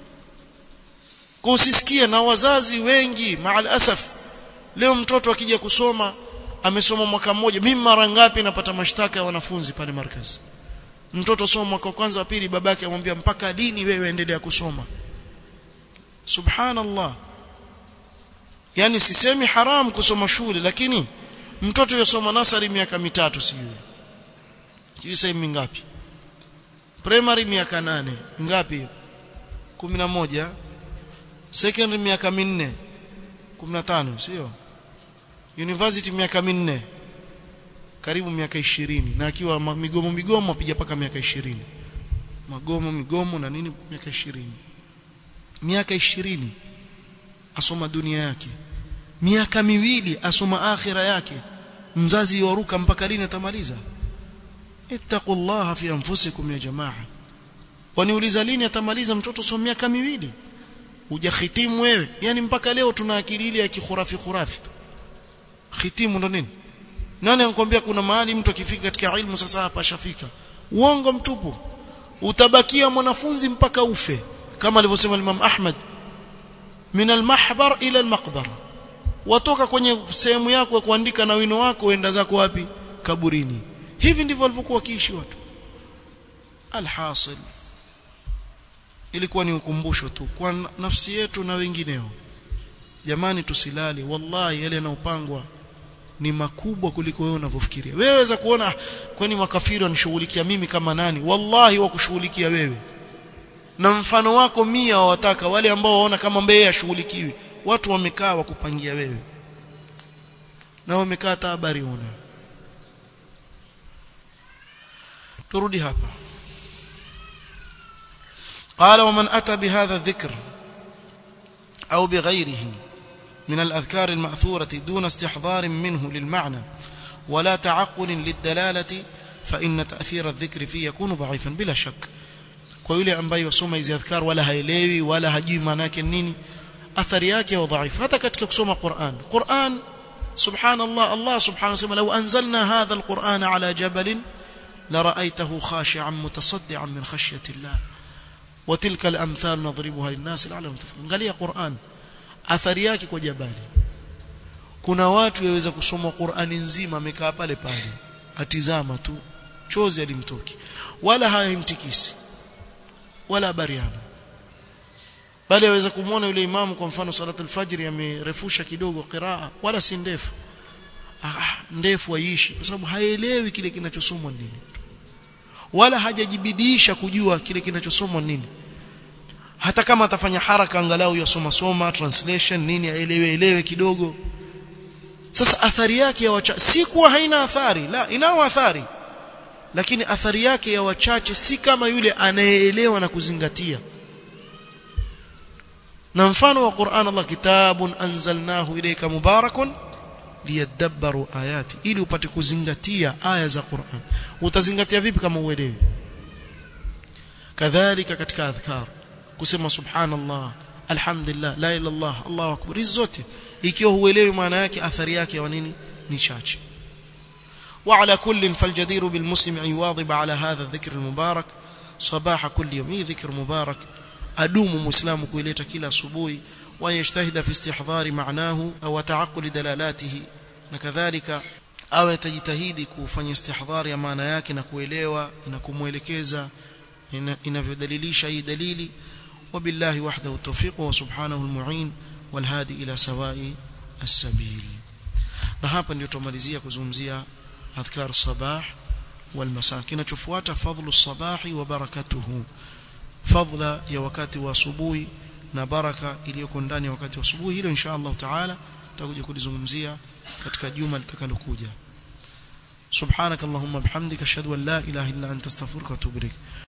kwa usisikie na wazazi wengi maal asaf leo mtoto akija kusoma amesoma mwaka mmoja mimi mara ngapi napata mashtaka ya wanafunzi pale markazi mtoto soma mwaka wa kwanza wa pili babake amwambia mpaka dini wewe endelea kusoma subhanallah yani sisemi haram kusoma shule lakini mtoto yosoma nasari miaka mitatu sijui sijui sasa mingapi primary miaka nane ngapi 11 secondary miaka minne 15 sio university miaka minne karibu miaka ishirini na akiwa migomo migomo apiga paka miaka ishirini magomo migomo na nini miaka ishirini miaka ishirini asoma dunia yake miaka miwili asoma akhira yake mzazi waruka mpaka lini atamaliza ittaqullaha fi anfusikum ya jamaa waniuliza lini atamaliza mtoto soma miaka miwili hujahitimu wewe yani mpaka leo tuna akili ile ya kikhurafi khurafi khitimu ndo nini nani anakuambia kuna mahali mtu akifika katika ilmu sasa hapa ashafika uongo mtupu utabakia mwanafunzi mpaka ufe kama alivyosema Imam Ahmad min al-mahbar ila al-maqbara watoka kwenye sehemu yako ya kuandika na wino wako uenda zako wapi kaburini hivi ndivyo walivyokuwa wakiishi watu alhasil ilikuwa ni ukumbusho tu kwa nafsi yetu na wengineo jamani tusilale wallahi yale yanayopangwa ni makubwa kuliko wewe unavyofikiria wewe waweza kuona kwani makafiri wanishughulikia mimi kama nani wallahi wakushughulikia wewe na mfano wako mia wawataka wale ambao waona kama mbeye ashughulikiwi watu wamekaa wakupangia wewe na wamekaa hata habari una turudi hapa قال ومن أتى بهذا الذكر أو بغيره من الأذكار المأثورة دون استحضار منه للمعنى ولا تعقل للدلالة فإن تأثير الذكر فيه يكون ضعيفا بلا شك kwa yule ambaye wasoma hizi adhkar wala haelewi wala hajui maana yake nini athari yake wa dhaifu hata katika kusoma Qur'an Qur'an subhanallah Allah subhanahu wa ta'ala law anzalna hadha alquran ala jabal la ra'aytahu khashi'an mutasaddian min khashyati Allah wa tilka alamthal nadribuha linnas la'allahum tafahmun angalia Qur'an athari yake kwa jabali kuna watu waweza kusoma Qur'ani nzima amekaa pale pale atizama tu chozi alimtoki wala hayamtikisi wala habariana bali aweza kumwona yule imamu kwa mfano salatul fajr amerefusha kidogo qiraa wala si ndefu ah ndefu aishi kwa sababu haelewi kile kinachosomwa nini wala hajajibidisha kujua kile kinachosomwa nini hata kama atafanya haraka angalau yasoma soma translation nini aelewe elewe kidogo sasa athari yake ya wacha si kuwa haina athari la inao athari lakini athari yake ya wachache si kama yule anayeelewa na kuzingatia na mfano wa Qur'an Allah kitabun anzalnahu ilayka mubarakun liyadabbaru ayati ili upate kuzingatia aya za Qur'an utazingatia vipi kama uelewi kadhalika katika adhkar kusema subhanallah alhamdulillah la ilaha illallah Allahu akbar hizo zote ikiwa huelewi maana yake athari yake wa nini ni chache وعلى كل فالجدير بالمسلم أن يواظب على هذا الذكر المبارك صباح كل يوم ذكر مبارك أدوم مسلم كويلتا كلا asubuhi ويجتهد في استحضار معناه أو تعقل دلالاته وكذلك awe atajitahidi kufanya istihdhar ya maana yake na kuelewa na kumwelekeza inavyodalilisha hii dalili wabillahi wahdahu tawfiq wa subhanahu almu'in walhadi ila sawai as-sabil na hapa ndio tumalizia kuzungumzia adhkar sabah wal masa kinachofuata fadhlu sabahi wa barakatuhu fadla ya wakati wa asubuhi na baraka iliyoko ndani ya wakati wa asubuhi hilo insha Allah taala tutakuja kulizungumzia katika juma litakalokuja subhanakallahumma bihamdika ashhadu an la ilaha illa anta astaghfiruka wa atubu ilaik